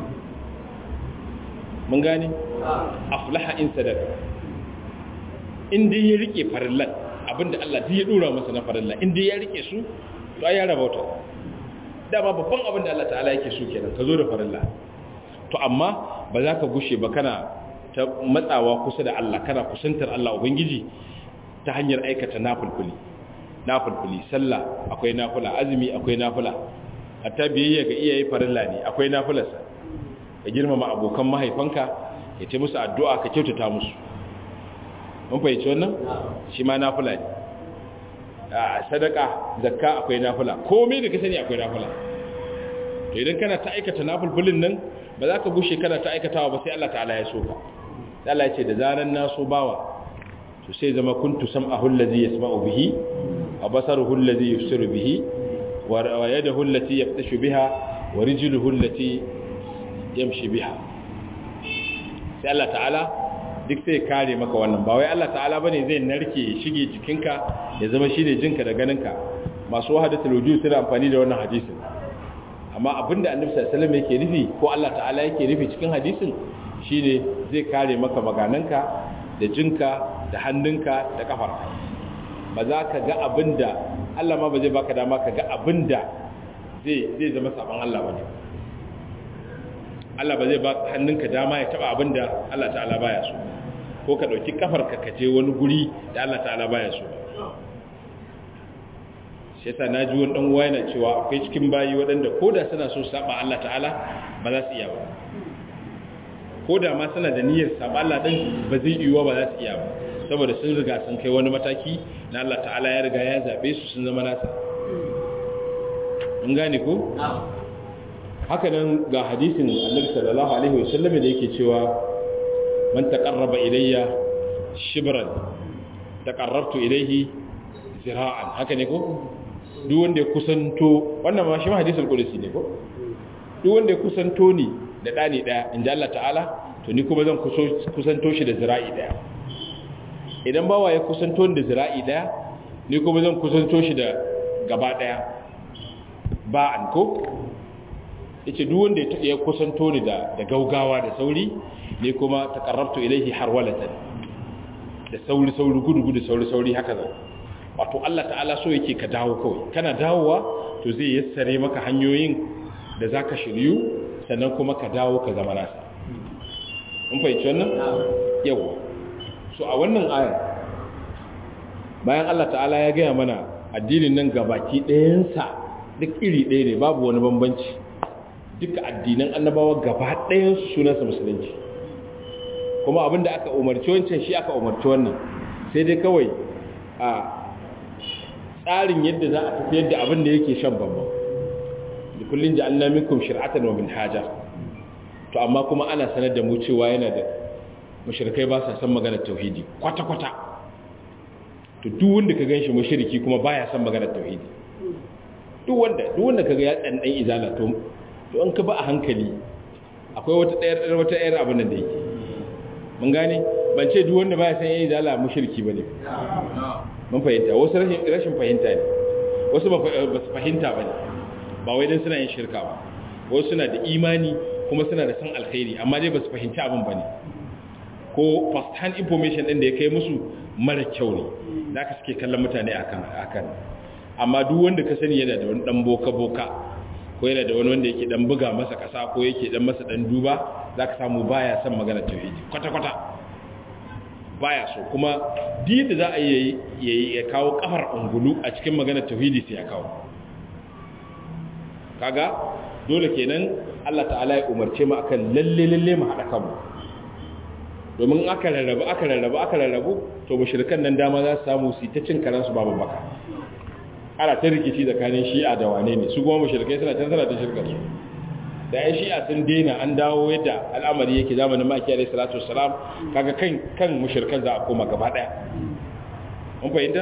S1: mun gane aflaha in sadaka in dai ya rike farillan abinda Allah duk ya dora masa na farilla in dai ya rike su to ai ya rabauta dama babban abin da Allah ta'ala yake so kenan ka zo da farilla to amma ba za ka gushe ba kana ta matsawa kusa da Allah kana kusantar Allah ubangiji ta hanyar aikata nafulfuli nafulfuli sallah akwai nafula azumi akwai nafula hatta biyayya ga iyaye farilla ne akwai nafularsa ka girmama abokan mahaifanka ya ce musu addu'a ka kyautata musu mun fahimci wannan shi ma nafula ne a sadaka zakka akwai nafula komai da ka sani akwai nafula to idan kana ta aikata nafulfulin nan ba za ka gushe kana ta aikatawa ba sai Allah ta'ala ya so ka Allah ya ce da zaran na so bawa to sai zama kuntu sam'ahu allazi yasma'u bihi wa basaruhu allazi yusiru bihi wa yadahu allati yaftashu biha wa rijluhu allati yamshi biha sai Allah ta'ala duk sai kare maka wannan ba wai Allah ta'ala bane zai narke shige jikinka ya zama shine jinka da ganinka masu wahadatul wujud suna amfani da wannan hadisin amma abinda annabi sallallahu alaihi wasallam yake nufi ko Allah ta'ala yake nufi cikin hadisin shine zai kare maka magananka da jinka da hannunka da kafarka ba za ka ga abinda Allah ma ba zai baka dama ka ga abinda zai zai zama saban Allah bane Allah ba zai ba hannunka dama ya taba abinda Allah ta'ala baya so ko ka dauki kafarka ka je wani guri da Allah ta'ala baya so shi yasa naji wani dan uwa yana cewa akwai cikin bayi waɗanda koda suna so saba Allah ta'ala ba za su iya ba koda ma suna da niyyar saba Allah din ba zai yiwa ba za su iya ba saboda sun riga sun kai wani mataki na Allah ta'ala ya riga ya zabe su sun zama nasa mun gane ko haka nan ga hadisin Annabi sallallahu alaihi wasallam da yake cewa man taqarraba ilayya shibran taqarrabtu ilayhi zira'an haka ne ko duk wanda ya kusanto wannan ma shi ma hadisul qudsi ne ko duk wanda ya kusanto ni da dani daya inda Allah ta'ala to ni kuma zan kusanto shi da zira'i daya idan bawa ya kusanto ni da zira'i daya ni kuma zan kusanto shi da gaba daya ba an ko yace duk wanda ya kusanto ni da da gaugawa da sauri ni kuma taqarrabtu ilayhi harwalatan da sauri sauri gudu gudu sauri sauri haka zan wato Allah ta'ala so yake ka dawo kawai kana dawowa to zai yassare maka hanyoyin da zaka shiryu sannan kuma ka dawo ka zama nasa mun fahimci wannan yawa so a wannan aya bayan Allah ta'ala ya gaya mana addinin nan gabaki ɗayansa duk iri ɗaya ne babu wani bambanci duka addinan annabawa gaba ɗayansu sunansa musulunci kuma abinda aka umarci wancan shi aka umarci wannan sai dai kawai a tsarin yadda za a tafiyar da abin da yake shan bambam da kullum ji an minkum shir'atan wa minhaja to amma kuma ana sanar da mu cewa yana da mushrikai ba sa san maganar tauhidi kwata-kwata to duk wanda ka ganshi mushriki kuma baya san maganar tauhidi duk wanda duk wanda kaga ya dan dan izala to to an ka ba a hankali akwai wata ɗayar wata ɗayar abin da yake mun gane ban ce duk wanda baya san yayin izala mushriki bane mun fahimta wasu rashin fahimta ne wasu ba su fahimta ba ne ba wai don suna yin shirka ba wasu suna da imani kuma suna da san alkhairi amma dai ba su fahimci abin ba ne ko first hand information ɗin da ya kai musu mara kyau ne da aka suke kallon mutane a kan amma duk wanda ka sani yana da wani ɗan boka-boka ko yana da wani wanda yake ɗan buga masa ƙasa ko yake ɗan masa ɗan duba za ka samu baya son magana tauhidi kwata-kwata baya so kuma da za a yi ya kawo kafar ungulu a cikin maganar tauhidi sai ya kawo kaga dole kenan Allah ta'ala ya umarce mu akan lalle lalle mu hada kanmu domin aka rarrabu aka rarrabu aka rarrabu to mushrikan nan dama za su samu su ta cin karansu babu baka ana ta rikici tsakanin shi'a da wane ne su kuma mushrikai suna can suna ta shirkar su da yan shi'a sun daina an dawo yadda al'amari yake zamanin maki alaihi salatu wassalam kaga kan kan mushrikan za a koma gaba daya mun fahimta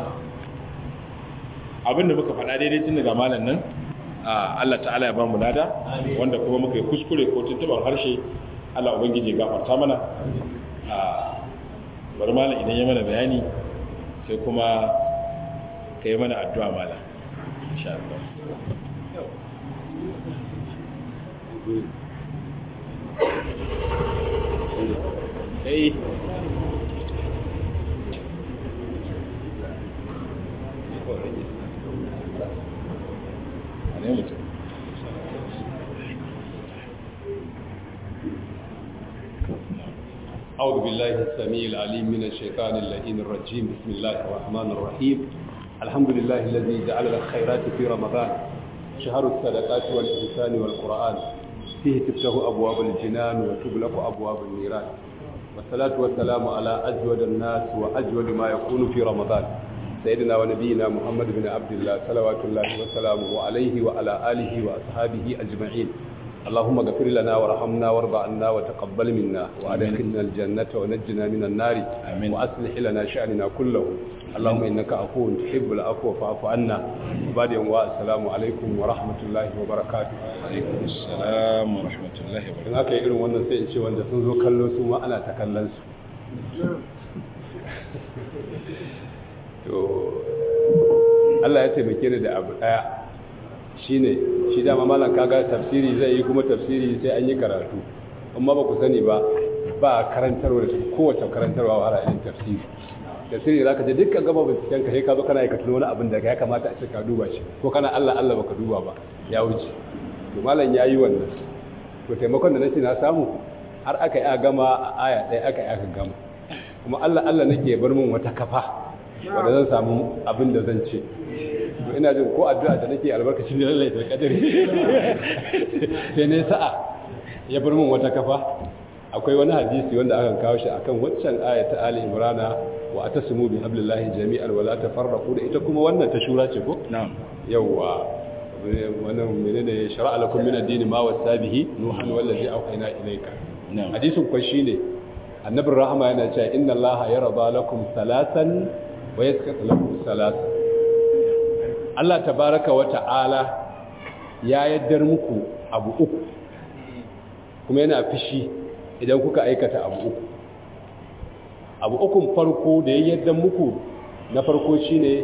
S1: abinda muka faɗa daidai tun daga malam nan Allah ta'ala ya ba mu lada wanda kuma muka yi kuskure ko tuntuban harshe Allah ubangiji gafarta mana bari malam idan ya mana bayani sai kuma kai mana addu'a mala insha Allah Hey. ne mutum
S3: أعوذ بالله السميع العليم من الشيطان اللئيم الرجيم بسم الله الرحمن الرحيم الحمد لله الذي جعل الخيرات في رمضان شهر الصدقات والإحسان والقرآن فيه تفتح أبواب الجنان وتغلق أبواب النيران والصلاة والسلام على أجود الناس وأجود ما يكون في رمضان سيدنا ونبينا محمد بن عبد الله صلوات الله وسلامه عليه وعلى آله وأصحابه أجمعين اللهم اغفر لنا وارحمنا وارض عنا وتقبل منا وادخلنا الجنة ونجنا من النار
S1: آمين.
S3: وأصلح لنا شأننا كله اللهم إنك عفو تحب العفو فاعف عنا وبعد يوم السلام عليكم ورحمة الله وبركاته
S1: alaikum assalam wa rahmatullahi wa
S3: in aka yi irin wannan sai in ce wanda sun zo kallo su ma ana ta kallon su to Allah ya taimake ni da abu daya shine shi dama malam kaga tafsiri zai yi kuma tafsiri sai an yi karatu amma ba ku sani ba ba karantarwa da kowace karantarwa wa irin tafsiri tafsiri zaka je dukkan gaba binciken ka sai ka zo kana aikata wani abin da ya kamata a ce ka duba shi ko kana Allah Allah baka duba ba ya wuce to malam yayi wannan to taimakon da nace na samu har aka yi a gama a aya ɗaya aka yi aka gama kuma Allah Allah nake bar min wata kafa wanda zan samu abin da zan ce to ina jin ko addu'a da nake albarkacin da lallai da kadari sai ne sa'a ya bar min wata kafa akwai wani hadisi wanda aka kawo shi akan waccan aya ta Ali Imran wa atasimu bi hablillahi jami'an wa la tafarraqu da ita kuma wannan ta shura ce ko
S1: na'am
S3: yawa wannan menene shar'a lakum min ad-din ma wasa bihi nuhan wallazi awhayna ilayka
S1: na'am
S3: hadisin kwa shine annabin rahama yana cewa inna allaha yarda lakum salasan wa yaskatu lakum salasan Allah tabaraka wa ta'ala ya yaddar muku abu uku kuma yana fishi idan kuka aikata abu uku abu ukun farko da ya yaddar muku na farko shine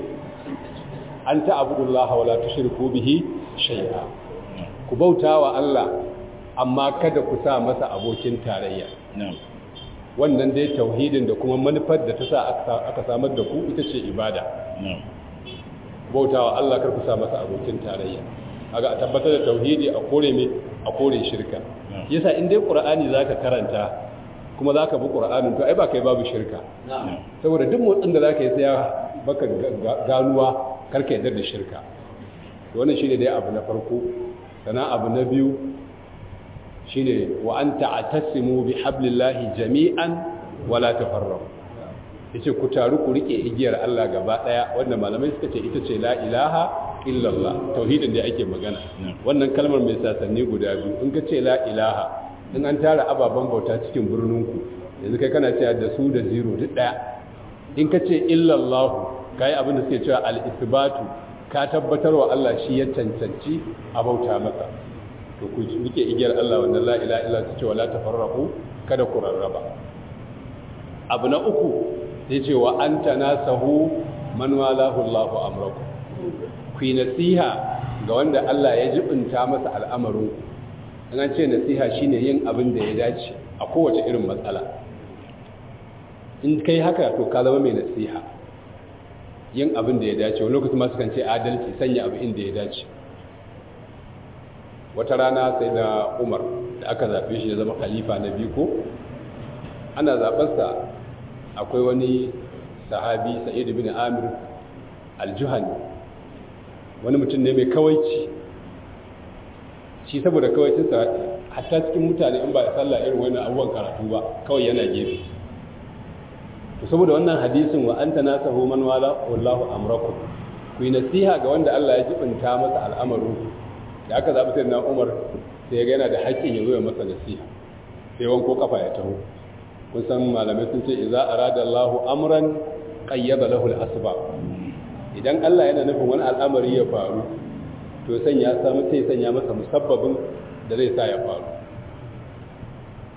S3: an ta'budullaha wa la tushriku bihi shay'a ku bautawa Allah amma kada ku sa masa abokin tarayya
S1: na'am
S3: wannan dai tauhidin da kuma manufar da ta sa aka samar da ku ita ce ibada
S1: na'am
S3: bautawa Allah kar ku sa masa abokin tarayya kaga a tabbatar da tauhidi a kore me a kore shirka
S1: na'am
S3: yasa in dai qur'ani zaka karanta kuma zaka bi qur'anin to ai ba kai babu shirka
S1: na'am
S3: saboda duk motsin da zaka yi sai ya baka ga- ga- ganuwa karka yadda da shirka to wannan shine dai abu na farko sannan abu na biyu shine wa an ta'tasimu bi hablillahi jami'an wa la tafarraqu yace ku taru ku rike igiyar Allah gaba daya wanda malamai suka ce ita ce la ilaha illallah tauhidin da ake magana wannan kalmar mai sasanni guda biyu in ka ce la ilaha in an tara ababen bauta cikin birninku yanzu kai kana cewa da su da zero duk daya in ka ce illallah kai abin da suke cewa al-isbatu ka tabbatar wa Allah shi ya cancanci a bauta masa to ku rike igiyar Allah wannan la ilaha illa ta ce wala tafarraqu kada ku rarraba abu na uku sai ce wa anta nasahu man walahu Allahu amraku ku yi nasiha ga wanda Allah ya jibinta masa al'amarin ku an ce nasiha shine yin abin da ya dace a kowace irin matsala in kai haka to ka zama mai nasiha yin abin da ya dace wani lokacin masu kan ce adalci sanya abu inda ya dace wata rana sai da umar da aka zaɓe shi ya zama khalifa na biyu ko ana zaɓensa akwai wani sahabi sa'id bin amir aljuhani wani mutum ne mai kawaici shi saboda kawaicinsa hatta cikin mutane in ba ya sallah irin wani abubuwan karatu ba kawai yana gefe to saboda wannan hadisin wa anta nasahu man wala wallahu amrakum ku yi nasiha ga wanda Allah ya jibinta masa al'amarin da aka zaɓi sai na umar sai ya ga yana da haƙƙin ya zo ya masa nasiha sai wanko kafa ya taho kun san malamai sun ce idza arada Allahu amran qayyada lahu al-asbab idan Allah yana nufin wani al'amari ya faru to sanya samu sai sanya masa musabbabin da zai sa ya faru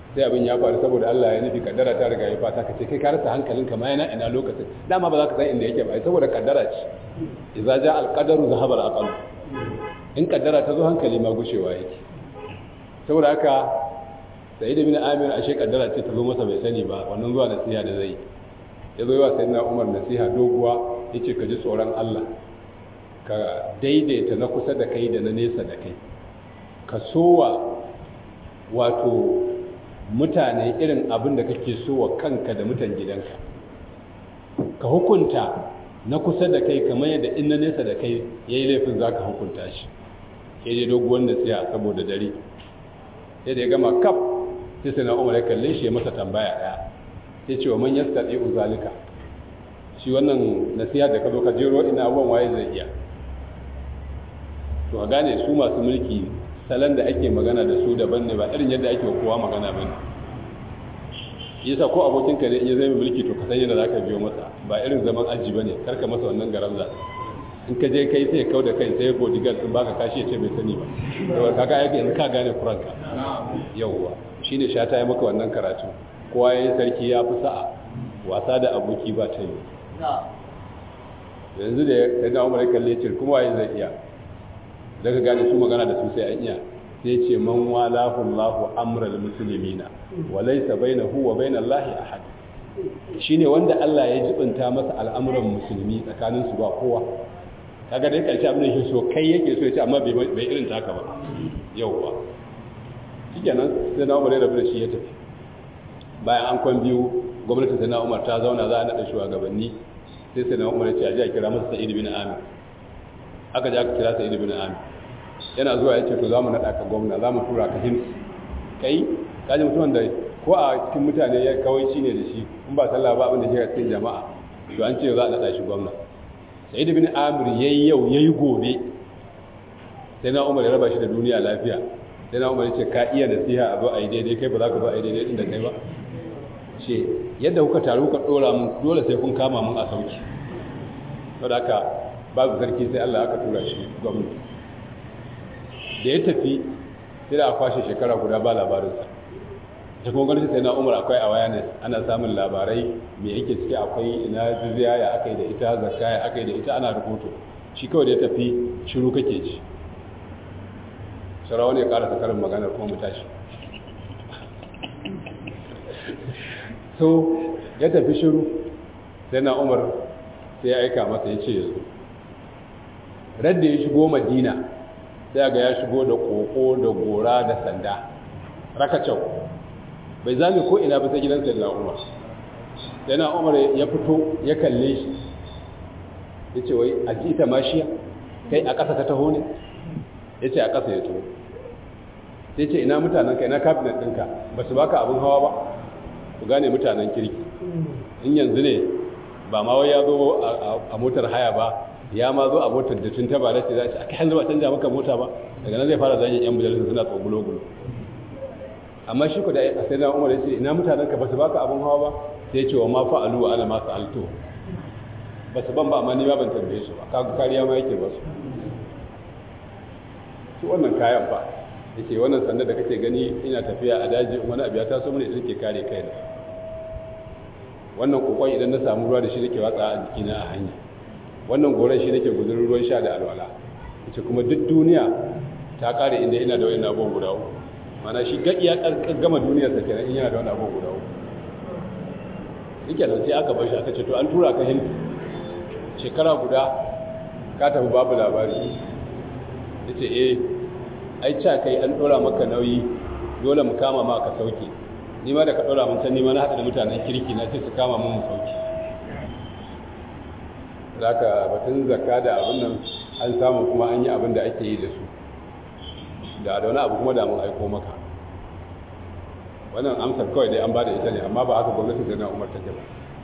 S3: sai abin ya faru saboda Allah ya nufi kaddara ta riga ya fata ka ce kai ka rasa hankalinka ma yana ina lokacin dama ba za ka san inda yake ba saboda kaddara ce idza ja al qadaru zahaba al aqal in kaddara ta zo hankali ma gushewa yake saboda haka sai da bin amir ashe kaddara ce ta zo masa bai sani ba wannan zuwa nasiha da zai ya zo yawa sayyidina umar nasiha doguwa yace ka ji tsoron Allah ka daidaita na kusa da kai da na nesa da kai ka sowa wato mutane irin abin da kake so wa kanka da mutan gidanka ka hukunta na kusa da kai kamar yadda in na nesa da kai ya yi laifin za ka hukunta shi ya je doguwar nasiha saboda dare sai da ya gama kaf sai sai na umar ya kalle shi ya masa tambaya ɗaya sai ce wa man yasta ɗaya uzalika shi wannan nasiha da ka zo ka jero ina abubuwan waye zai iya to a gane su masu mulki salon da ake magana da su daban ne ba irin yadda ake kowa magana ba ne yasa ko abokinka ne in ya zai mulki to ka san yadda za ka biyo masa ba irin zaman aji ba ne karka masa wannan garamza in ka je kai sai kau da kai sai bodyguard sun baka kashi ya ce bai sani ba to kaga yake yanzu ka gane kuranka yawwa shine shata ya maka wannan karatu kowa yayin sarki ya fi sa'a wasa da aboki ba ta yi yanzu da ya da umar kalle ce kuma waye zai iya daga gane su magana da su sai an iya sai ce man walahu Allahu amral muslimina wa laysa bainahu wa bainal lahi ahad shine wanda Allah ya jibinta masa al'amuran musulmi tsakanin su ba kowa kaga dai karshe abin da yake so kai yake so ya ce amma bai bai irin taka ba yauwa shikenan sai na Umar ya rabu da shi ya tafi bayan an kwan biyu gwamnatin sai na Umar ta zauna za a nada shugabanni sai sai na Umar ya ce a ji a kira masa Sa'id bin Amir aka ji aka kira Sa'id bin Amir yana zuwa ya ce to za mu naɗa ka gwamna za mu tura ka hims kai ka ji mutumin da ko a cikin mutane ya kawai shi ne da shi in ba sallah ba abin da shi cikin jama'a to an ce za a naɗa shi gwamna sai da bin amir ya yi yau ya yi gobe sai na umar ya raba shi da duniya lafiya sai na umar ya ce ka iya nasiha a zo a yi daidai kai ba za ka zo a yi daidai inda kai ba ce yadda kuka taru kuka ɗora mun dole sai kun kama mun a sauki saboda haka babu sarki sai Allah aka tura shi gwamnati da ya tafi sai da a kwashe shekara guda ba labarinsa ta kuma gwamnati sai na umar akwai awareness ana samun labarai mai yake ciki akwai ina jizya ya aka yi da ita zakka ya aka yi da ita ana rubutu shi kawai da ya tafi shiru kake ci sarawa ne ya karasa karin maganar kuma mu tashi so ya tafi shiru sai na umar sai ya aika masa ya ce yanzu radda ya shigo madina sai ga ya shigo da koko da gora da sanda rakacau bai zame ko ina ba sai gidan sai na umar sai na umar ya fito ya kalle shi ya ce wai a ji ita mashiya kai a ƙasa ka taho ne ya ce a ƙasa ya taho sai ce ina mutanen ka ina kabinet ɗinka ba su baka abin hawa ba ku gane mutanen kirki in yanzu ne ba ma wai ya zo a motar haya ba ya ma zo a motar da tun ta ba ce za a kai hanzu ba canja maka mota ba daga nan zai fara zagin yan majalisar suna tsogulo gulo amma shi ku da a sai na umar ya ce ina mutanen ka ba su baka abin hawa ba sai ce wa ma fa'alu wa ana masu alto ba su ban ba amma ni ma ban tambaye su ba kagu kariya ma yake ba su su wannan kayan fa yace wannan sanda da kake gani ina tafiya a daji wani abu ya taso mana idan ke kare kai da wannan kokon idan na samu ruwa da shi nake watsa a jikina a hanya wannan goron shi nake guzurin ruwan sha da alwala yace kuma duk duniya ta kare inda ina da wani abubuwan guda uku mana shi ga iya gama duniyar sa kenan in yana da wani abubuwan guda uku yake nan sai aka bar shi aka ce to an tura ka hindu shekara guda ka tafi babu labari yace eh ai ca kai an dora maka nauyi dole mu kama ma ka sauke ni ma da ka dora mun can ni ma na hada da mutanen kirki na ce su kama mun mu sauke zaka batun zakka da abin nan an samu kuma an yi abin da ake yi da su da da wani abu kuma da mun aiko maka wannan amsar kawai dai an bada ita ne amma ba haka gwamnati da na umar take ba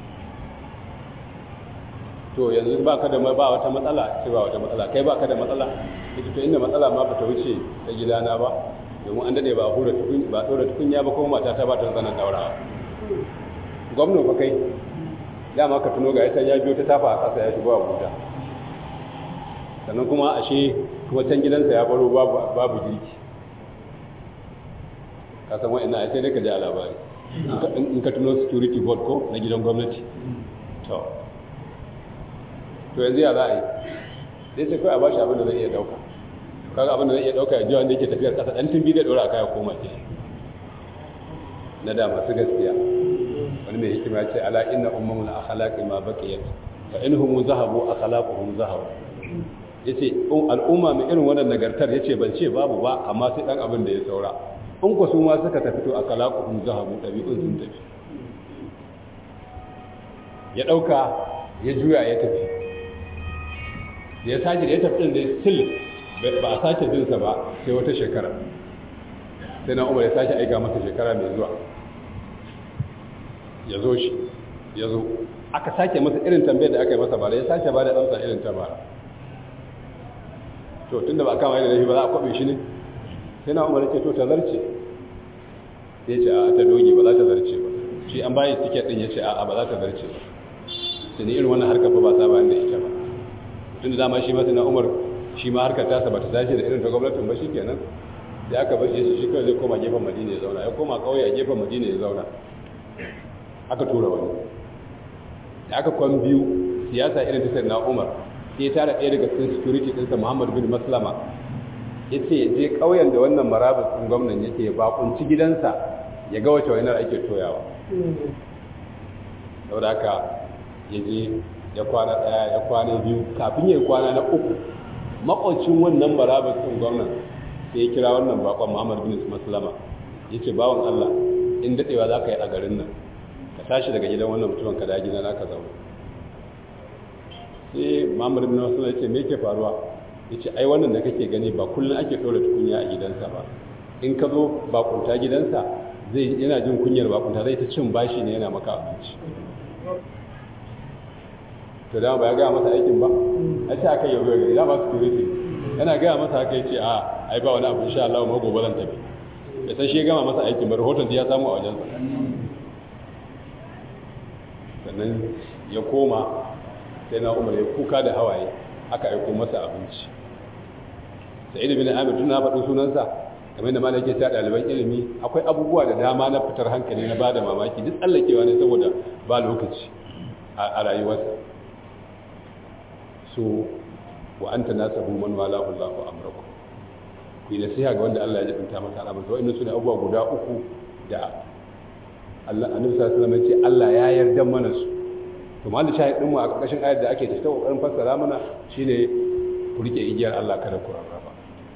S3: to yanzu ba ka da ba wata matsala ce ba wata matsala kai ba ka da matsala ita to inda matsala ma bata wuce ta gidana ba domin an dade ba hura tukun ba dora tukunya ba kuma mata ta ba ta zanan daurawa gwamnati fa kai dama ka tuno ga ita ya biyo ta tafa a kasa ya shigo Abuja sannan kuma ashe kuma can gidansa ya baro babu babu girki ka san wa'annan ai sai dai ka ji a labari in ka tuno security board ko na gidan gwamnati to to yanzu ya za a yi dai sai kawai a bashi abin da zai iya dauka kaga abin da zai iya dauka ya ji wanda yake tafiyar kasa dan tumbi zai dora a kaya koma ke na da masu gaskiya wani mai hikima ya ce ala inna ummamul akhlaqi ma baqiyat fa inhum zahabu akhlaquhum zahabu yace al'umma mai irin wannan nagartar yace ban ce babu ba amma sai dan abin da ya saura in ku su ma suka tafi to akhlaquhum zahabu dabi'un sun tafi ya dauka ya juya ya tafi ya sake da ya tafi din da still ba a sake jin sa ba sai wata shekara sai na umar ya sake aika masa shekara mai zuwa ya zo shi ya zo aka sake masa irin tambayar da aka yi masa bara ya sake ba da amsa irin ta bara to tunda ba kama da shi ba za a kwabe shi ne sai na umar ce to ta zarce ya ce a ta doge ba za ta zarce ba shi an bayi tiket din ya ce a ba za ta zarce ba sai ni irin wannan harkar ba saba da ita ba tunda dama shi masu na umar shi ma harkar tasa ba ta dace da irin ta gwamnatin ba shi kenan da aka bashi shi shi kawai zai koma gefen madina ya zauna ya koma kauye a gefen madina ya zauna aka tura wani da aka kwan biyu siyasa irin ta na umar sai tara ɗaya daga cikin security ɗinsa muhammad bin maslama ya ce ya je ƙauyen da wannan marabus ɗin gwamnan yake bakunci gidansa ya ga wace wainar ake toyawa saboda haka ya je ya kwana ɗaya ya kwana biyu kafin ya yi kwana na uku makwacin wannan marabus ɗin gwamnan sai ya kira wannan bakon muhammad bin maslama ya ce bawan allah in daɗewa za ka yi a garin nan ka tashi daga gidan wannan mutumin ka da gida na ka zaune sai muhammad bin maslama ya ce me ke faruwa ya ce ai wannan da kake gani ba kullum ake ɗora tukunya a gidansa ba in ka zo bakunta gidansa zai yana jin kunyar bakunta zai ta cin bashi ne yana maka abinci to dama ba ya gaya masa aikin ba a ce aka yi yau gari dama security yana gaya masa haka ya ce a ai ba wani abu insha Allah ma gobe zan tafi ya san shi ya gama masa aikin ba rahoton ya samu a wajensa sannan ya koma sai na umar ya kuka da hawaye aka aiko masa abinci sa'id bin amir tun na faɗin sunansa kamar da malaka ta ɗaliban ilimi akwai abubuwa da dama na fitar hankali na bada mamaki duk tsallakewa ne saboda ba lokaci a rayuwarsa so wa anta nasahu man walahu Allahu amraku ku yi nasiha ga wanda Allah ya jibinta masa al'amari wa'annan sune abubuwa guda uku da Allah annabi sallallahu alaihi wasallam ya ce Allah ya yarda mana su to mallan shahidin mu a ƙarƙashin ayar da ake ta kokarin fassara mana shine ku rike igiyar Allah kada ku rarraba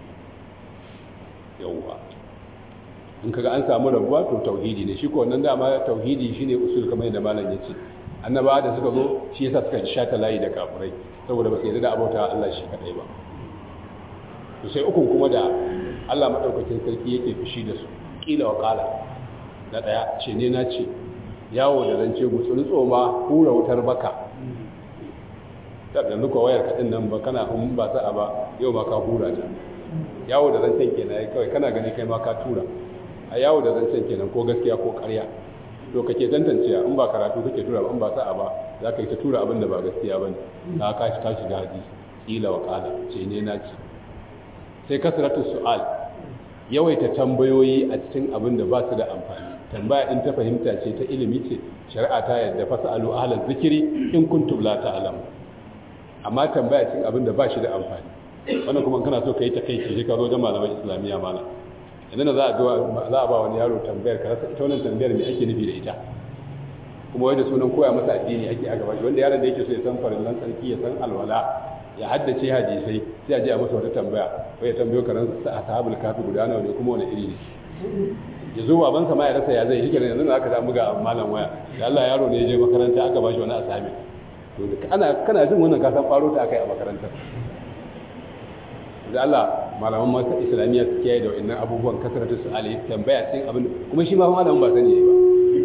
S3: yawwa in kaga an samu rabuwa to tauhidi ne shi ko wannan dama tauhidi shine usul kamar yadda malam yace annabawa da suka zo shi yasa suka shata layi da kafirai saboda ba su yarda da abota Allah shi kadai ba to sai ukun kuma da Allah madaukakin sarki yake fushi da su kila wa kala na daya ce ne na ce yawo da zance gutsuri tsoma hura wutar baka da yanzu ko wayar kadin nan ba kana hun ba sa'a ba yau ma ka hura ta yawo da zancen kenan kawai kana gani kai ma ka tura a yawo da zancen kenan ko gaskiya ko ƙarya to kake tantancewa in ba karatu kake tura ba in ba sa'a ba za ka yi ta tura abin da ba gaskiya ba ne ka ka ka shiga hadisi kila wa kala ce ne na ce sai kasratu su'al yawaita tambayoyi a cikin abin da ba su da amfani tambaya in ta fahimta ce ta ilimi ce shari'a ta yadda fasalu ahlal zikiri in kuntum la ta'lamu amma tambaya cikin abin da ba shi da amfani wannan kuma kana so ka yi takaici sai ka zo wajen malaman islamiyya malam idan za a za a ba wani yaro tambayar ka rasa ita wannan tambayar me ake nufi da ita kuma wai da sunan koya masa addini ake a gaba wanda yaron da yake so ya san farillan tsarki ya san alwala ya haddace hadisai sai a je a masa wata tambaya ko ya tambayo karan sa ashabul kafi guda nawa ne kuma wani iri ne ya zo babansa ma ya rasa ya zai shi kenan yanzu aka samu ga malam waya da Allah yaro ne ya je makaranta aka ba shi wani asabi to ana kana jin wannan ka san faro ta akai a makarantar da Allah malaman masu islamiyya su kiyaye da wa'annan abubuwan kasaratu su ali tambaya cikin abin kuma shi ma malamin ba sani ba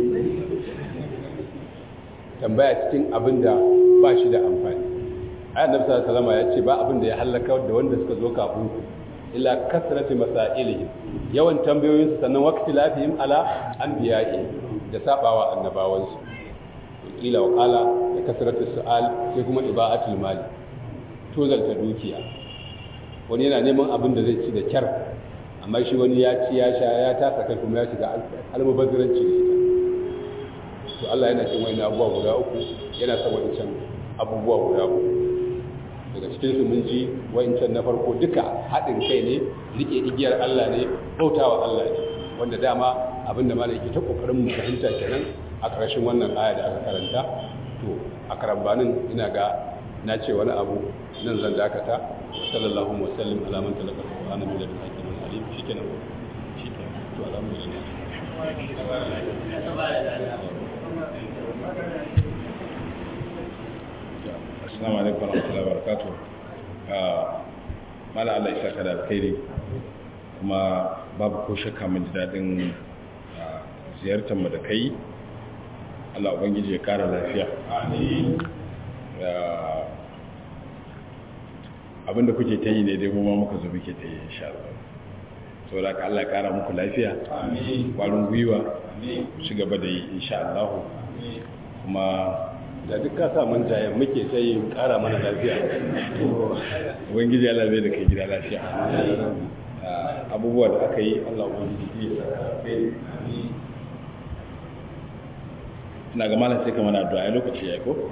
S3: tambaya cikin abin da ba shi da amfani ayat nabi sallallahu alaihi wasallam ya ce ba abin da ya halaka da wanda suka zo kafin ku illa kasratu masailihim yawan tambayoyin su sannan waqti lafihim ala anbiya'i da sabawa annabawansu kila wa qala da kasratu su'al sai kuma ibaatul mali tozalta dukiya wani yana neman abin da zai ci da kyar amma shi wani ya ci ya sha ya tasa kai kuma ya shiga almubazziranci ne to Allah yana cin wani abubuwa guda uku yana son wa'incan abubuwa guda uku daga cikin su mun ji wa'incan na farko duka haɗin kai ne rike igiyar Allah ne bautawa Allah ne wanda dama abinda malai ke ta kokarin mu fahimta kenan a ƙarshen wannan aya da aka karanta to a karambanin ina ga na ce wani abu nan zan dakata sallallahu alaihi wasallam ala man talaka qur'ana min ladun hakimin alim shikenan shikenan to alhamdulillah
S1: assalamu alaikum warahmatullahi wabarakatuh mala Allah ya saka da alkhairi kuma babu ko shakka mun ji dadin ziyartar mu da kai Allah ubangiji ya kara lafiya amin abinda kuke ta yi ne dai mu ma muka zo muke ta yi insha Allah saboda ka Allah ya kara muku lafiya amin kwarin gwiwa amin ci gaba da yi insha Allah kuma
S3: da duk ka sa mun jaye muke ta yi kara mana lafiya
S1: ubangiji Allah zai da kai gida lafiya abubuwa da aka yi Allah ubangiji ya saka ina ga malam sai ka mana addu'a lokaci ya ko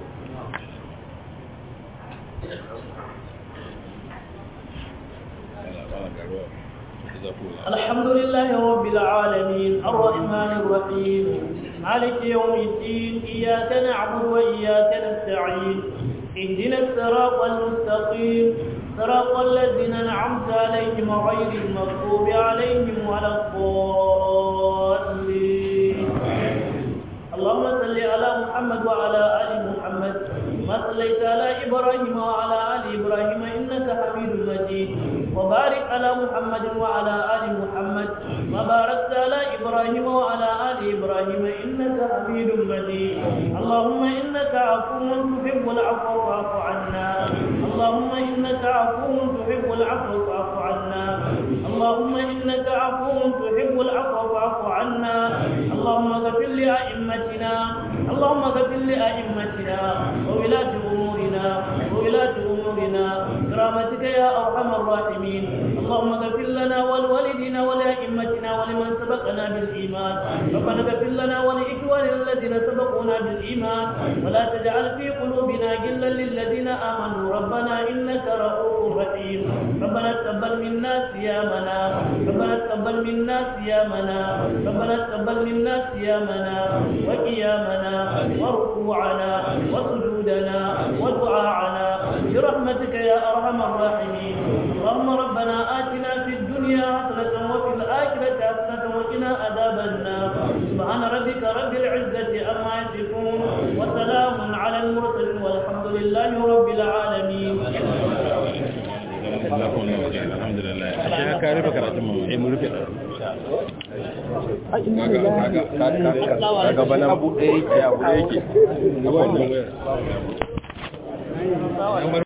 S2: الحمد لله رب العالمين الرحمن الرحيم مالك يوم الدين إياك نعبد وإياك نستعين اهدنا الصراط المستقيم صراط الذين أنعمت عليهم غير المغضوب عليهم ولا الضالين اللهم صل على محمد وعلى آل محمد ما صليت على إبراهيم وعلى آل إبراهيم إنك حميد مجيد وبارك على محمد وعلى آل محمد ما باركت على إبراهيم وعلى آل إبراهيم إنك حميد مجيد اللهم إنك عفو تحب العفو فاعف عنا اللهم إنك عفو تحب العفو فاعف عنا اللهم إنك عفو تحب العفو فاعف عنا اللهم اغفر لأئمتنا اللهم اغفر لأئمتنا وولاة أمورنا وولاة أمورنا برحمتك يا أرحم الراحمين اللهم اغفر لنا ولوالدنا ولأئمتنا ولمن سبقنا بالإيمان ربنا اغفر لنا ولإخواننا الذين سبقونا بالإيمان ولا تجعل في قلوبنا غلا للذين آمنوا ربنا إنك رؤوف رحيم ربنا تقبل منا صيامنا ربنا تقبل منا صيامنا ربنا تقبل منا صيامنا وقيامنا وركوعنا وسجودنا ودعاءنا برحمتك يا أرحم الراحمين اللهم ربنا آتنا في الدنيا حسنة وفي الآخرة حسنة وقنا عذاب النار سبحان ربك رب العزة عما يصفون وسلام على المرسلين والحمد لله رب العالمين
S1: alhamdulillah ashe ka rufe karatun mu eh mu rufe kaga kaga kaga bana abu ɗaya yake abu ɗaya yake